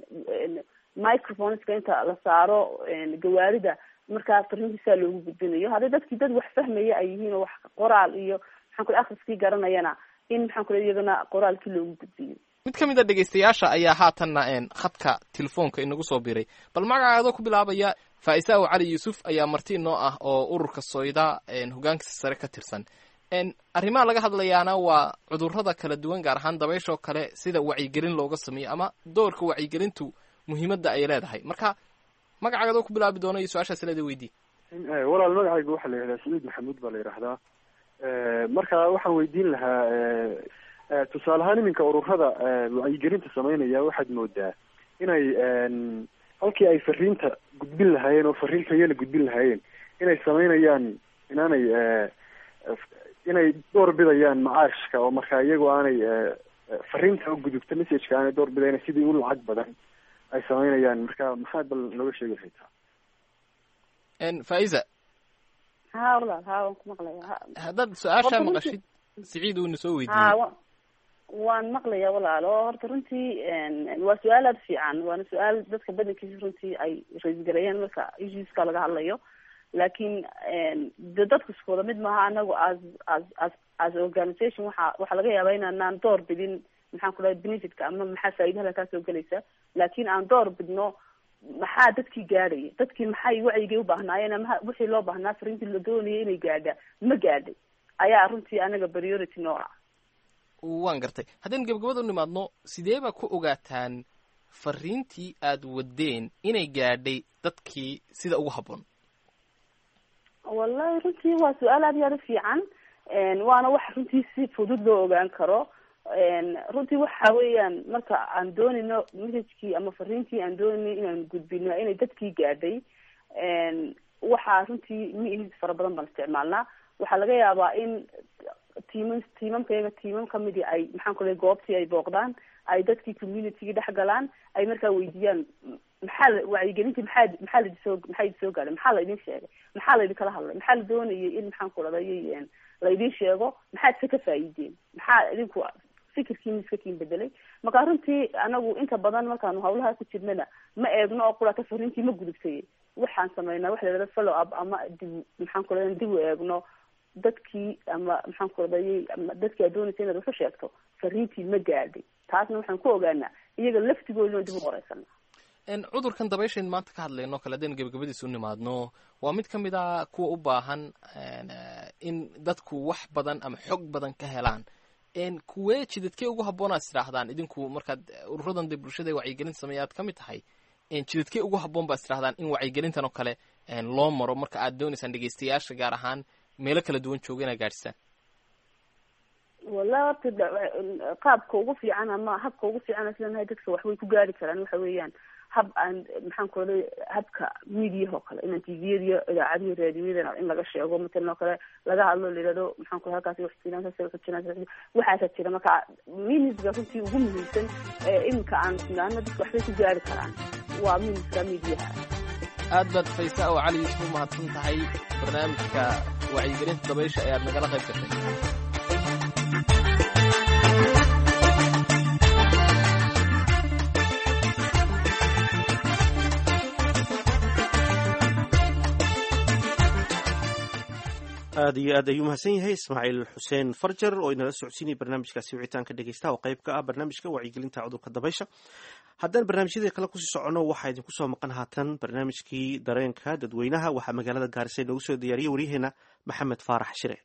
microphoneska inta la saaro gawaarida markaa fariintiisaa loogu gudbinayo haddii dadkii dad wax fahmaya ay yihiin oo wax qoraal iyo maxaan ku akriskii garanayana in maxaan ku iyagana qoraalkii loogu gudbiyo mid ka mid a dhegaystayaasha ayaa haatanna khadka telefoonka inagu soo biray bal magacaadoo ku bilaabaya faaisaaw cali yuusuf ayaa marti inoo ah oo ururka soyda hogaankiisa sare ka tirsan arrimaha laga hadlayaana waa cudurrada kala duwan gaar ahaan dabayshoo kale sida wacyigelin looga sameeyo ama doorka wacyigelintu muhiimadda ay leedahay marka magacaadoo ku bilaabi doono iyo su-aashaas leeda weydii walaal magacayga waxaa la yidhahdaa saciid maxamuud baa la yidhaahdaa marka waxaan weydiin lahaa tusaale ahaan iminka ururada wacyigelinta sameynaya waxaad moodaa inay halkii ay fariinta gudbin lahaayeen oo fariin tayana gudbin lahaayeen inay sameynayaan inaanay inay door bidayaan macaashka oo marka iyagoo aanay fariinta u gudubta messageka aanay door bidayn sidii u lacag badan ay sameynayaan marka maxaad bal nooga sheegi lahaytaa faiza ha walaal ha waan ku maqlaya haddaad su-aasha maqashid siciid uuna soo weydiiyey ha waan maqlaya walaalo horta runtii waa su-aal aada fiican waana su-aal dadka badankiisa runtii ay raisgareeyaan marka issueska laga hadlayo laakiin de dadku isku wada mid maaha anagu as as as as organisation waxa waxaa laga yaabaa inaanaan door bidin maxaan ku dhahay benefitka ama maxaa faa'idaha kaa soo gelaysa laakiin aan door bidno maxaa dadkii gaadhaya dadkii maxay wacyigay ubaahnaayen ama wixii loo baahnaa fariintii la doonayay inay gaadha ma gaadhay ayaa runtii anaga priority noo ah waan gartay haddaynu gabagabada u nimaadno sidee baa ku ogaataan fariintii aad wadeen inay gaadhay dadkii sida ugu habboon wallahi runtii waa su-aal aad iyo aad u fiican waana wax runtii si fudud loo ogaan karo runtii waxa weeyaan marka aan doonayno messagekii ama fariintii aan doonayno inaan gudbino inay dadkii gaadhay waxaa runtii miis fara badan baan isticmaalnaa waxaa laga yaabaa in tiimam tiimamkayaga tiimam kamidii ay maxaan ku lehay goobtii ay booqdaan ay dadkii communitygii dhex galaan ay markaa weydiiyaan maxaa la wacyigelintii maxaa maxaa laidi soo maxaa idi soo gaadhay maxaa la idin sheegay maxaa la idinkala hadlay maxaa la doonayay in maxaan ku dhadayy la idin sheego maxaad se ka faa'iideen maxaa idinku fikirkiina iska kiin bedelay marka runtii anagu inta badan markaanu hawlaha ku jirnana ma eegno oo qurata fariintii ma gudubtay waxaan sameynaa waxa la yidhahda follow up ama dib maxaan ku lehay dib u eegno dadkii ama maxaan ku radayay ama dadkii aad doonaysa inaad waxu sheegto fariintii ma gaadhay taasna waxaan ku ogaanaa iyaga laftigoodina dib u qoreysana cudurkan dabayshayn maanta ka hadlayno kale hadaynu gebagabadiisa u nimaadno waa mid ka mid a kuwa u baahan in dadku wax badan ama xog badan ka helaan kuwee jidadkee ugu habboon aad istidhaahdaan idinku markaad ururadan de bulshada wacyigelinta sameeya aad ka mid tahay jidadkee ugu habboon baad istidhahdaan in wacyigelintan oo kale loo maro marka aad doonaysaan dhegeystayaasha gaar ahaan meelo kala duwan jooga inaad gaadhisaan wala horta qaabka ugu fiican ama habka ugu fiican islanahay dadka waxbay ku gaari karaan waxa weeyaan hab aan maxaan ku raday habka mediaha oo kale inaan tviyada iyo idaacadihi raadiyadana in laga sheego matalan oo kale laga hadlo layihahdo maxaan ku halkaasi wax jiraan saas wax jiraan waxaasa jira marka minisga runtii ugu muhiimsan iminka aan naano dadka waxbay ku gaari karaan waa miniska mediaha aad baad faysa oo cali yuusuf u mahadsan tahay barnaamijka wacyigelinta dabaysha ee aad nagala qayb gashay aad iyo aad ayuu mahadsan yahay ismaaciil xuseen farjar oo inala socodsiinaya barnaamijkaasi wicitaanka dhegeystaha oo qayb ka ah barnaamijka wacyigelinta cudurka dabaysha haddaan barnaamijyadii kale kusii soconno waxaa idinku soo maqan haatan barnaamijkii dareenka dadweynaha waxaa magaalada gaarisa inoogu soo diyaariyay waryaheena maxamed faarax shire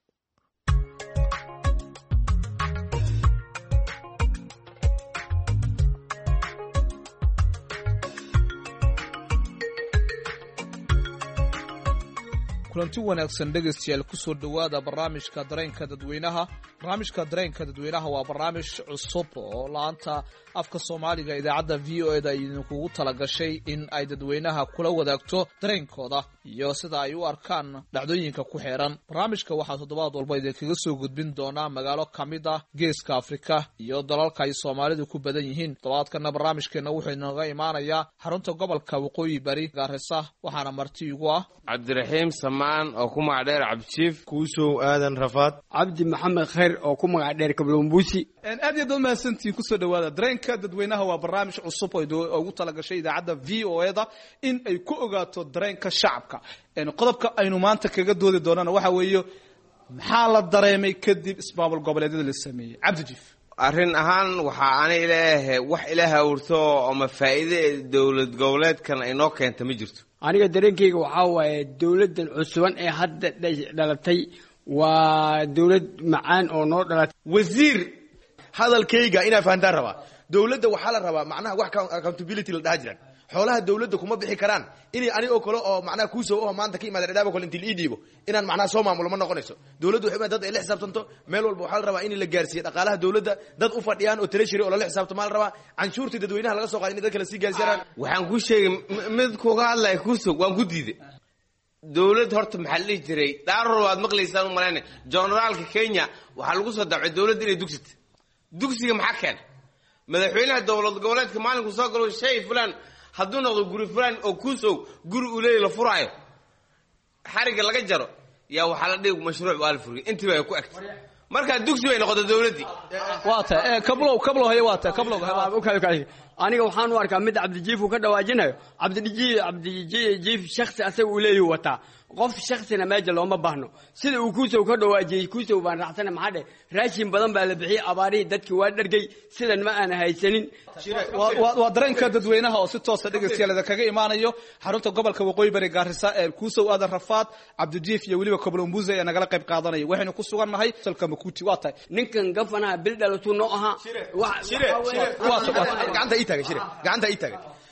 kulanti wanaagsan dhegaystayaal kusoo dhowaada barnaamijka dareenka dadweynaha barnaamijka dareenka dadweynaha waa barnaamij cusub oo la-anta afka soomaaliga idaacadda v o eda idinkugu talagashay in ay dadweynaha kula wadaagto dareenkooda iyo sida ay u arkaan dhacdooyinka ku xeeran barnaamijka waxaa toddobaad walba idinkaga soo gudbin doonaa magaalo ka mid ah geeska afrika iyo dalalka ay soomaalidu ku badan yihiin toddobaadkana barnaamijkeena wuxuu inaga imaanayaa xarunta gobolka waqooyi bari gaarisa waxaana marti igu ah cabdiraxiim samaan oo ku magac dheer cabdijiif kuusow aadan rafaad cabdi maxamed khayr oo ku magac dheer kablombuusi aad iyo dood mahadsantihiin kusoo dhowaada dareenka dadweynaha waa barnaamij cusub oo ugu talagashay idaacadda v o eda in ay ku ogaato dareenka shacabka qodobka aynu maanta kaga doodi doonana waxa weeye maxaa la dareemay kadib ismaamul goboleedyada la sameeyey cabdijiif arrin ahaan waxaa anay leeyahay wax ilaah awrto ama faa'iide dowlad goboleedkan ay noo keenta ma jirto aniga dareenkayga waxaa waaye dowladdan cusuban ee hadda dhalatay waa dowlad macaan oo noo dhalatay wasiir hadalkayga inaa fahantaan rabaa dowladda waxaa la rabaa macnaha wax accountability la dhaha jiraan xoolaha dowladda kuma bixi karaan inay ani oo kale oo macnaha kuusoo oo maanta ka imaada dhadhaabo kale intii la ii dhiibo inaan macnaha soo maamulo ma noqonayso dowladdu waxay dad ay la xisaabtanto meel walba waxaa la rabaa in la gaarsiiyo dhaqaalaha dowladda dad u fadhiyaan oo treasury oo lala xisaabto maa la rabaa canshuurtii dadweynaha laga soo qaaday in dad kale sii gaarsiiyaan waxaan ku sheegay mid kuga hadlaya kuusog waan ku diiday dowlad horta maxaa la dhihi jiray dhaaror waad maqlaysaan u malayna generaalka kenya waxaa lagu soo dacay dowladda inay dugsita dugsiga maxaa keena madaxweynaha dowlad goboleedka maalinku soo galo shay fulan hadduu noqdo guri fulan oo kuusow guri uu leeya la furaayo xariga laga jaro yaa waxaa la dhigi mashruuc waa la furiyay intiiba ay ku egtay markaa dugsi bay noqotay dowladdii waa ta kablow kablow haye waa ta kablow aniga waxaan u arkaa mid cabdijiif uu ka dhawaajinayo cabdijiif cabdijiif shaksi asaga uu leeyahu wataa qof shaksina meesha looma baahno sida uu kuusow ka dhawaajiyey kuusow baan raacsana maxaa dhe raashin badan baa la bixiyey abaarihii dadkii waa dhargay sidan ma aan haysanin waa dareenka dadweynaha oo si toosa dhegeystayaal kaga imaanayo xarunta gobolka waqooyi bari gaarisa ee kuusow aadan rafaad cabdijiif iyo weliba koblombuze ee nagala qayb qaadanaya waxaynu ku sugan nahay salka makuuti waa tahay ninkan gafanaha bil dhalatuu noo ahaa gacanta ii taagan shire gacanta ii taagan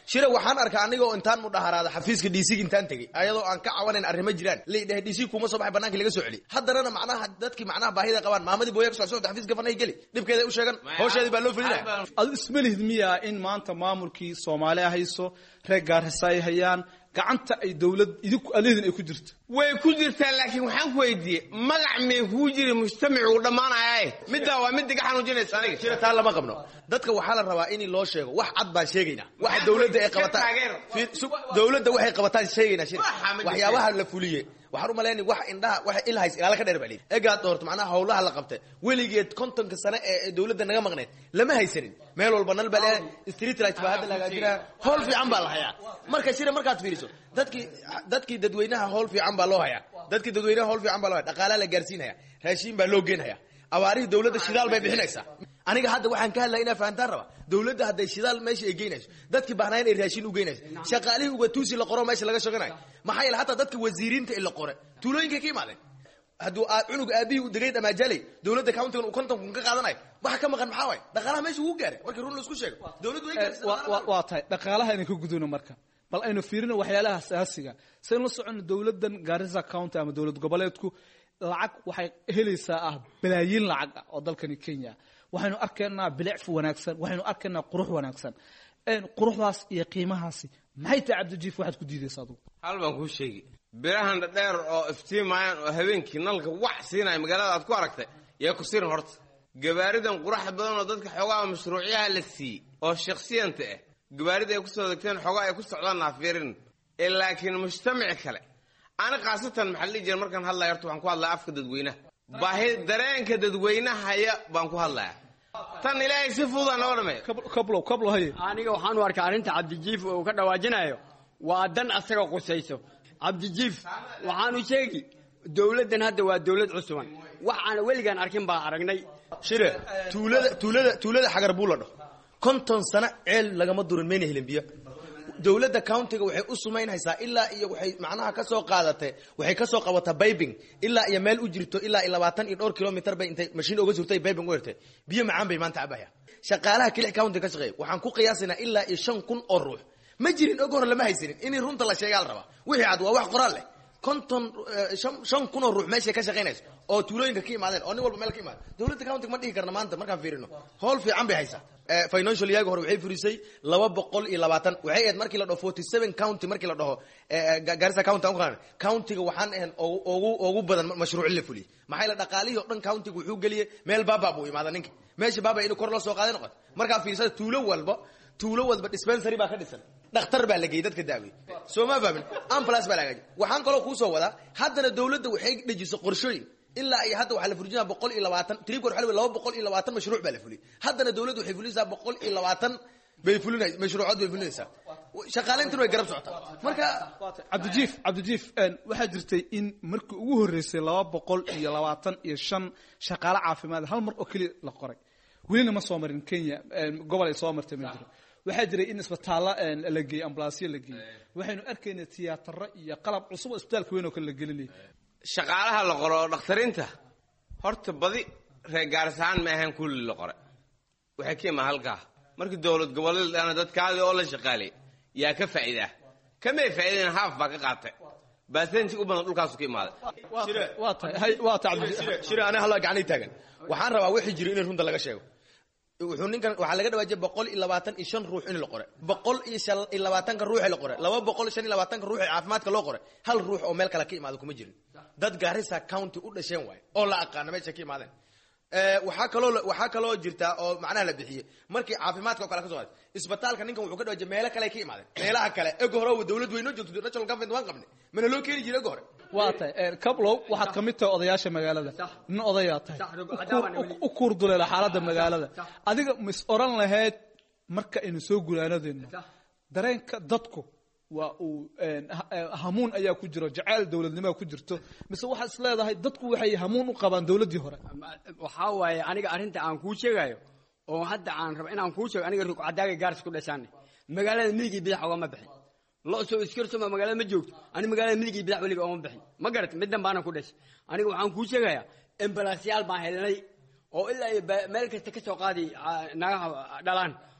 shire waxaan arkaa anigoo intaan mudhaharaada xafiiska dc intaan tegey ayadoo aan ka cawanayn arrimo jiraan leedhahay dc kuma soo baxay banaanka laga soo celi haddanana macnaha dadkii macnaha baahida qabaan maamadii booya kasoo socda xafiiska fanay geli dhibkeeda u sheegan hawsheedii baa loo fulinaya adu isma lihid miyaa in maanta maamulkii soomaaliya hayso reer gaarhisa ay hayaan gacanta ay dowlad idinku alihidin ay ku jirto way ku jirtaa laakiin waxaan ku weydiiyey magac mee kuu jiri mujtamacu uu dhammaanayaa middaa waa midda ga xanuujinaysa aniga shira taa lama qabno dadka waxaa la rabaa in loo sheego wax cad baan sheegaynaa waxa dowladda ay qabataan Fiir, su- dowladda waxay qabataan sheegaynaa shir waxyaabaha la fuliye waxaan u malaynay wax indhaha wax ilhays ilaala ka dheer baa lihi egaad doorto macnaha howlaha la qabtay weligeed kontonka sane ee ee dowladda naga maqneed lama haysanin meel walba nal baa leedahay street light baa hadda la hagaajinaya howl fiican baa la hayaa marka shira markaad fiiriso dadkii dadkii dadweynaha howl fiican baa loo hayaa dadkii dadweynaha howl fiican baa loo haya dhaqaalaa la gaarsiinaya raashiin baa loo geenhaya abaarihii dowladda shidaal bay bixinaysaa aniga hadda waxaan ka hadlaya inaa fahantaan raba dowladda hadday shidaal meesha ay geynayso dadkii baahnayn ay raashin u geynayso shaqaalihii ugatuusi la qoro meesha laga shoganayo maxaa yeele hataa dadka wasiiriinta ee la qore tuulooyinkay ka imaadeen hadduu aa- cunug aabihii u degay dhamaajalay dowladda countigan uu konton kun ka qaadanayo waxa ka maqan maxaa waay dhaqaalaha meesha ugu gaaray markii run laisku sheego dowladdu way gaarsiisay Wa- wa- waa tahay dhaqaalaha aynu ka gudubno marka bal aynu fiirino waxyaalaha asaasiga saynu la socono dowladan garissa county ama dowlad goboleedku lacag waxay helaysaa ah balaayiin lacag ah oo dalkani kenya waxaynu arkaynaa bilicfu wanaagsan waxaynu arkaynaa qurux wanaagsan Een, quruxdaas iyo qiimahaasi maxay tahay cabdijiif waxaad ku diidaysa adugu hal baan kuu sheegi birahan dhadheer oo iftiimayaan oo habeenkii nalka wax siinaya magaalada aad ku aragtay yaa ku sirin horta gabaaridan quraxda badan oo dadka xoogaha mashruucyaha la siiyey oo shaksiyanta ah gabaarida ay kusoo degteen xoogaa ay ku socdaan naafirin ee laakiin mujtamaci kale ani khaasatan maxaa la dhihi jira markaan hadlaya horta waxaan ku hadlaya afka dadweynaha baahi dareenka dadweynahaya baan ku hadlaya tan ilaahay si fududaa noo dhameeya kablow kablow haye aniga waxaan u arkaa arrinta cabdijiif uu ka dhawaajinayo waa dan asaga qusayso cabdijiif waxaanu sheegi dowladdan hadda waa dowlad cusuban wax aan weligaan arkin baa aragnay shire tuulada tuulada tuulada xagar buu la dhaho konton sano ceel lagama durin mayna helin biyo dowladda countiga waxay u sumaynhaysaa ilaa iyo waxay macnaha ka soo qaadatay waxay ka soo qabataa babing ilaa iyo meel u jirto ilaa iyo labaatan iyo dhowr kilomitr bay intay mashiin oga surtay babing u hirtay biyo macaan bay maanta cabaya shaqaalaha kilix county ka shaqeeya waxaan ku qiyaasaynaa ilaa iyo shan kun oo ruux ma jirin og hore lama haysanin in runta la sheegaa la rabaa wixii cad waa wax qoraal leh konton eh, shan shan kun oo ruux meeshay ka shaqaynayso oo tuulooyinka ka imaadeen oo nin walba meel ka imaada dowladda countiga ma dhihi karna maanta markaan fiirino howl fiican bay haysaa Eh, financial yaga hore waxay furisay laba boqol iyo labaatan waxay ahayd markii la dhaho forty seven county markii la dhaho eh, eh, Ga- garissa county aan ku qaadana countiga waxaan ahayn ugu- ugu ugu badan mashruuc la fuliyey maxaa yeele dhaqaalihii oo dhan countiga wuxuu geliyey meel baaba buu imaada ninka meesha baaba inuu kor la soo qaaday noqoto markaa fiirsada tuulo walba tuulo walba dispensary baa ka dhisan dhakhtar baa la geeyey dadka daawey soo ma fahmin ambulance baa la hagaajiyey waxaan kaloo kuu soo wadaa haddana dowladda waxay dejiso qorshooyin ilaa iyo hadda waxaa la fulijinaa boqol iyo labaatan tribkor waxa la laba boqol iyo labaatan mashruuc baa la fuliyey haddana dowladdu waxay fulinaysaa boqol iyo labaatan bay fulinay mashruucood bay fulinaysaa shaqaaleyntuna way garab socotaa marka cabdijiif cabdijiif een, waxaa jirtay in markii ugu horreysay laba boqol iyo labaatan iyo shan shaqaale caafimaad hal mar oo keliya la qoray welina ma soo marin kenya een, gobol ay soo martay ma jiro waxaa jiray in isbitaallo een, la geeyey ambulaasyo la geeyey waxaynu arkaynay tiyaataro iyo qalab cusub oo isbitaalka weyn oo kale la gelinayay shaqaalaha la qoro oo dhakhtariinta horta badi reer gaarisahaan ma ahayn kulli la qore waxay ka imaan halkaa markii dowlad goboleed dhana dadkaadii oo la shaqaalay yaa ka faa'iidaa kamay faa'iideen haaf baa ka qaatay baasenji u badan dhulkaasu ka imaaday waa tahay hay waa tahay cabdi shire aniga halla gacanay taagan waxaan rabaa wixii jiro in runta laga sheego wuxuu ninkan waxaa laga dhawaajiyay boqol iyo labaatan iyo shan ruux in la qore boqol iyo shan iyo labaatanka ruux ee la qore laba boqol iyo shan iyo labaatanka ruux ee caafimaadka loo qore hal ruux oo meel kale ka imaada kuma jirin dad gaarisa county u dhasheen waaye oo la aqaana meesha ka imaadeen Eh, waxaa kaloo la- waxaa kaloo jirta oo macnaha la bixiyey markii caafimaadka oo kale ka soo qaaday isbitaalka ninkan wuxuu ka dhawaajiyay meelo kale ay ka imaadeen meelaha kale ego hore oo dowlad weynoo joogto national government waan qabnay mana loo keeni jiray ego hore waa tahay een, kablow waxaad ka mid tahay odayaasha magaalada nin odayaa tahay u kuurduleela xaaladda magaalada adiga mis oran lahayd marka aynu soo gulaanadeenno dareenka dadku waa uu een, ha- eh, hamuun ayaa ku jiro jacayl dowladnimaa ku jirto mise waxaad is leedahay dadku waxay hamuun u qabaan dowladdii hore waxaa waaye aniga arrinta aan kuu sheegayo oo hadda aan rabo inaan kuu sheego aniga rugcadaaga gaaris ku dhashaane magaalada midigii bidax ogama bixin lo-soo iskarsoma magaalada ma joogto ani magaalada midigii bidax weliga ogama bixin ma garat middan baana ku dhashay aniga waxaan kuu sheegayaa embalaasyaal baan helnay oo ilaa iyo ba- meel kasta ka soo qaadi ah, nagaha dhalaan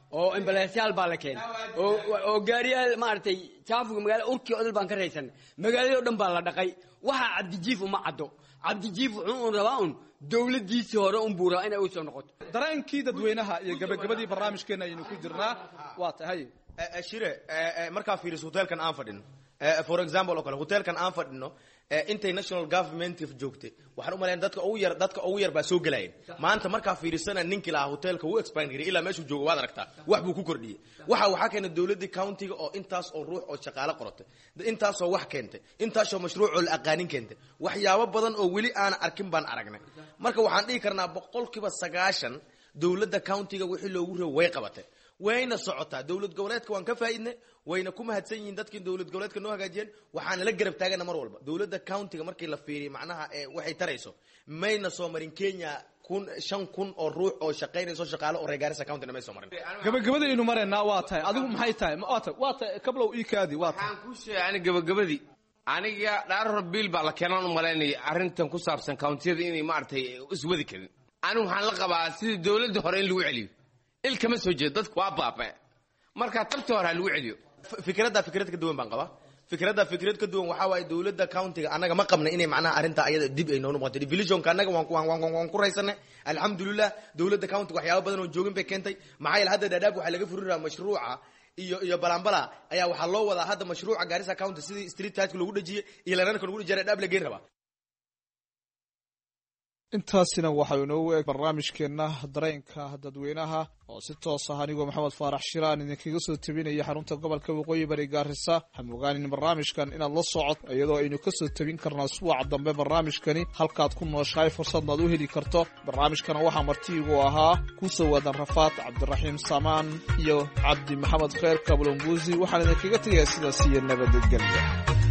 oo embalaasyaal baa la keenay oo oo gaariyaal maaragtay jaafuga magaala urkii odol baan ka raysanay magaaladii o dhan baa la dhaqay waxaa cabdijiif uma caddo cabdijiif wuxuu un rabaa un dowladdiisii hore un buu rabaa inay u soo noqoto dareenkii dadweynaha iyo gabagabadii barnaamijkeena ayaynu ku jirnaa waa tahay shire markaa fiiriso hotelkan aan fadhino for example oo kale hotelkan aan fadhino intay national government joogtay waxaan u malayn dadka ugu yar dadka ugu yar baa soo gelayeen maanta markaa fiirisana ninkii lahaa hotelka wuu expand garay ilaa meeshuu joogo waad aragtaa wax buu ku kordhiyey waxa waxaa keenay dowladii countiga oo intaas oo ruux oo shaqaale qorotay intaasoo wax keentay intaasoo mashruuc oo la aqaanin keentay waxyaabo badan oo weli aan arkin baan aragnay marka waxaan dhihi karnaa boqolkiiba sagaashan dowladda countiga wixii loogu rabo way qabatay wayna socotaa dowlad goboleedka waan ka faa'iidnay wayna ku mahadsan yihiin dadkii dowlad goboleedka noo hagaajiyeen waxaana la garab taagana mar walba dowladda countiga markii la fiiriyo macnaha ee waxay tarayso mayna soo marin kenya kun shan kun oo ruux oo shaqaynayso shaqaale oo reer Garissa countyna may soo marin gabagabadaynu maraynaa waa tahay adigu maxay tahay waa tahay waa tahay kablow ii kaadi waa tahay waxaan ku sheegay ani gabagabadii aniga dhaaror biil baa la keenaan u malaynaya arrintan ku saabsan countiyada inay maaragtay iswadi karin anigu waxaan la qabaa sidii dowladda hore in lagu celiyo il kama soo jeedo dadku waa baaba'e marka tabtii hore ha lagu celiyo fikradda fikrad ka duwan baan qabaa fikradda fikrad ka duwan waxaa waaye dowladda countiga annaga ma qabna inay macnaha arrinta ayada dib ay noo noqoto divisionka annaga waan ku- waan waan- waan ku raysanay alxamdulilah dowladda countiga waxyaabo badan oo joogin bay keentay maxaa yeele hadda dhadhaab waxaa laga furi rabaa mashruuca iyo iyo balambala ayaa waxaa loo wadaa hadda mashruuca Garissa county sidii street lightka lagu dhajiyay iyo lanarka lagu dhajiyay dhadhaab la geyn rabaa intaasina waxaa inoogu eg barnaamijkeenna dareenka dadweynaha oo si toos ah anigoo maxamed faarax shiraan idinkaga soo tabinaya xarunta gobolka waqooyi bari gaarisa waxaan ogaanin barnaamijkan inaad la socod iyadoo aynu kasoo tabin karnaa suwaca dambe barnaamijkani halkaad ku nooshahay fursadna ad u heli karto barnaamijkana waxaa martiigu ahaa kusoo waadan rafaad cabdiraxiim samaan iyo cabdi maxamed kheer kablombuusi waxaan idinkaga tegayaa sidaas iyo nabadgelya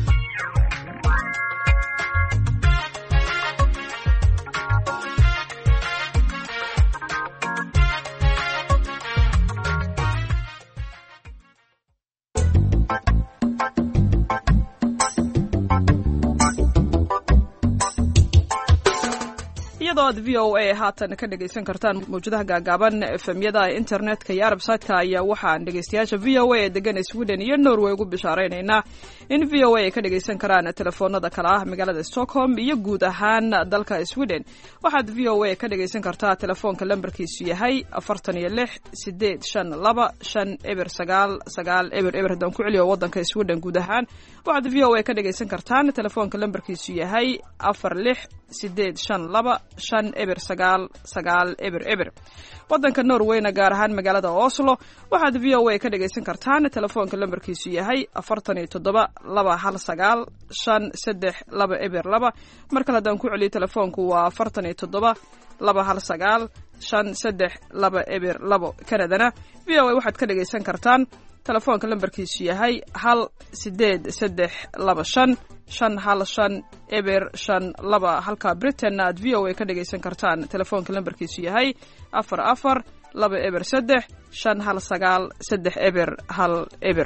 iyadoo aad v o a haatan ka dhegaysan kartaan mawjadaha gaagaaban efemyada internetka iyo arabsaytka ayaa waxaan dhegaystayaasha v o a ee degan sweden iyo norway ugu bishaaraynaynaa in v o a ay ka dhegaysan karaan telefoonada kale ah magaalada stockholm iyo guud ahaan dalka sweden waxaad v o a ka dhegaysan kartaa telefoonka lambarkiisu yahay afartan iyo lix sideed shan laba shan eber sagaal sagaal eber eber haddaan ku celiyo wadanka sweden guud ahaan waxaad v o a ka dhegaysan kartaan telefoonka lambarkiisu yahay afar lix sideed shan laba shan eber sagaal sagaal eber eber wadanka norwayna gaar ahaan magaalada oslo waxaad v o a ka dhegaysan kartaan telefoonka lambarkiisu yahay afartan iyo toddoba laba hal sagaal shan saddex laba eber laba mar kale haddaan ku celiyo telefoonku waa afartan iyo toddoba laba hal sagaal shan saddex laba eber labo kanadana v o a waxaad ka dhegaysan kartaan telefoonka lambarkiisu yahay hal sideed saddex laba shan shan hal shan eber shan laba halka britainna aad v o a ka dhagaysan kartaan telefoonka lambarkiisu yahay afar afar laba eber saddex shan hal sagaal saddex eber hal eber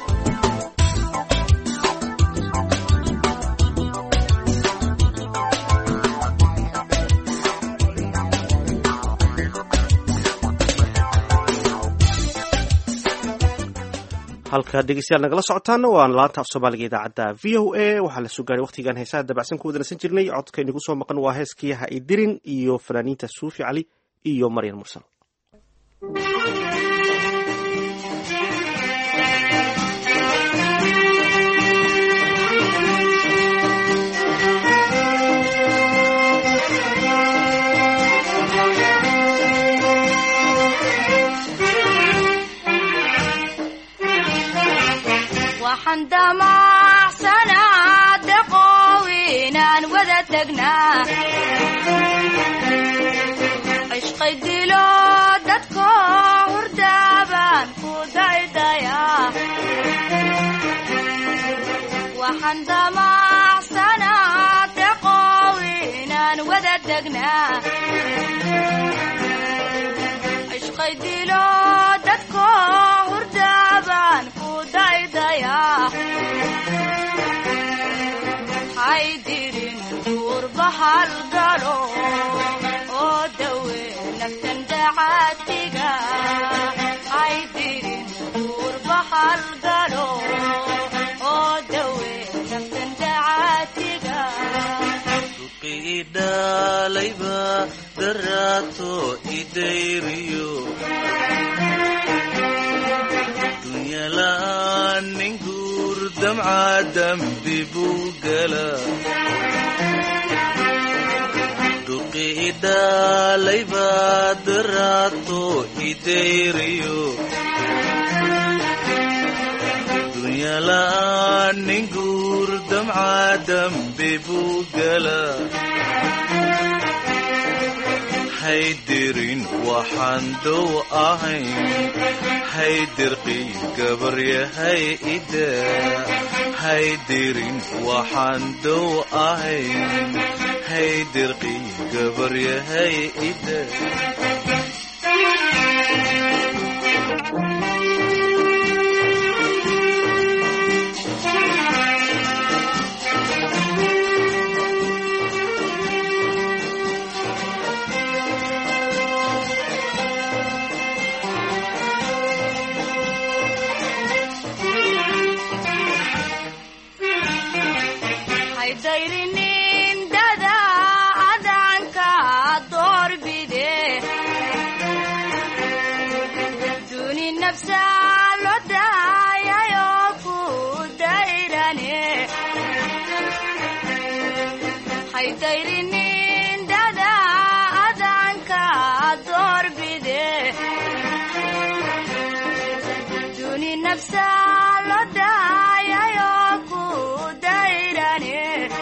halka dhegeystayaal nagala socotaana waa laanta af soomaaliga idaacadda v o a waxaa la soo gaaray waqtigan heesaha dabacsan ku wadanaysan jirnay codka inagu soo maqan waa heeskii ha idirin iyo fanaaniinta suufi cali iyo maryan mursal waxaan damacsanaa deqow inaan wada tagnaa cishqay dilo dadko hurdaabaan ku daydayaa waxaan damacsanaa deqow inaan wada tagnaa cishqay dilo dadko hurdaabaan ku daydayaa haydirin duurbahal galo oo dawe naftan dacaadiga halgalo oo dawe naftan dacaatiga idhalayba daraato idayriyo dunyala'aan nin guur damca dambi buu gala duqi idhalayba daraato idayriyo dunyala'aan nin guur damca dambi buu gala haydirin waxaan dow ahayn haydirqii gabaryahay ida haydirin waxaan dow ahayn haydirqii gabaryahay ida haydayrinin dada adanka doorbide duni nafsa lo daayayo ku dayrane haydayrinin dada adanka doorbide duni nafsa lo daayayo ku dayrane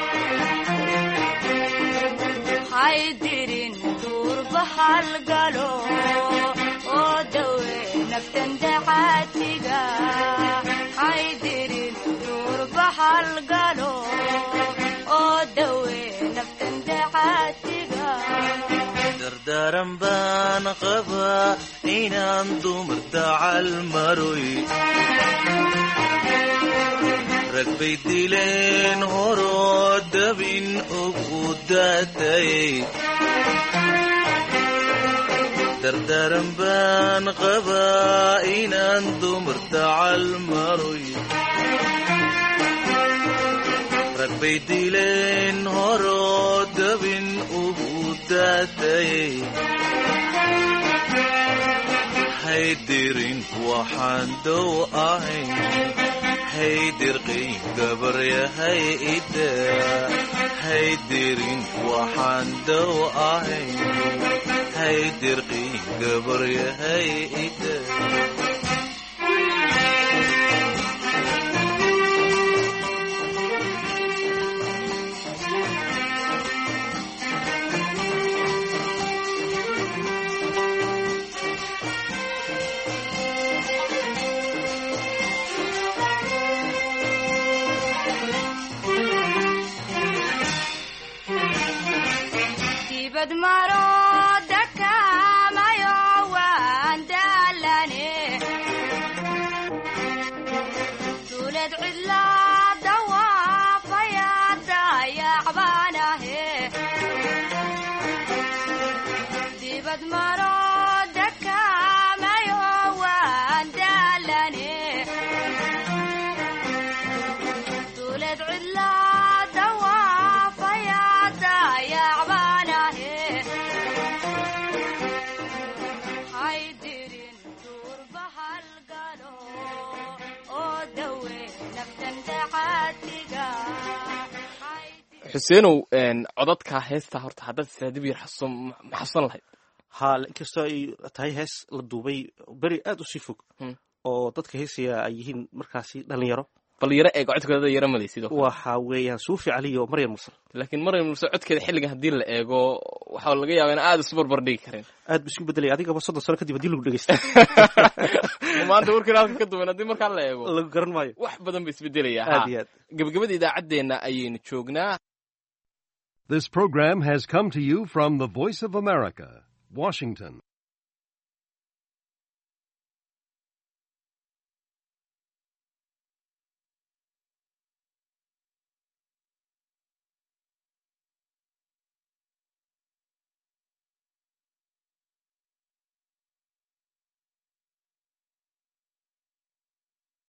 haydirin duurba halgalo oo dawe naftan dacaatiga haydirin duurba halgalo oo dawe naftan dacaatiga dardaaran baan qabaa inaan dumar dacal maroy rag bay dileen horoo dabin ugu daatayay dardaaran baan qabaa inaan dumar dacal maroy rag bay dileen horoo dabin ugu daatayay haydirin waxaan dow ahayn haydirqii gabaryahay ida haydirin waxaan dow ahayn haydirqii gabaryahay ida dibad maro dakamayo waan daalane duulad cidla dawaafaya dayacbaanahe dibad maro dakamayo waan daalane duulad cidla dawaafaya dayacbaanahe haydirin duurba halgalo oo dawe naftan dacaatiga xuseenow codadka heesta horta haddaad israa dib yar xasuusan ma xasuusan lahayd ha inkastoo ay tahay hees la duubay beri aad u sii fog oo dadka heesaya ay yihiin markaasi dhalinyaro bal yaro eeg codkeeda yaro maday sidoo kale waxa weeyaan suufi cali iyo maryam mursal laakiin maryam mursal codkeeda xilligan haddii la eego waxaa laga yaabaa in aad isu barbar dhigi karin aad bu isku bedelay adigaba soddon sano kadib haddii lagu dhegeysta maanta warkiina halka ka duwan haddii markaa la eego lagu garan maayo wax badan ba isbedelayaa aad iyo aad gabagabada idaacaddeenna ayaynu joognaa This program has come to you from the Voice of America, Washington.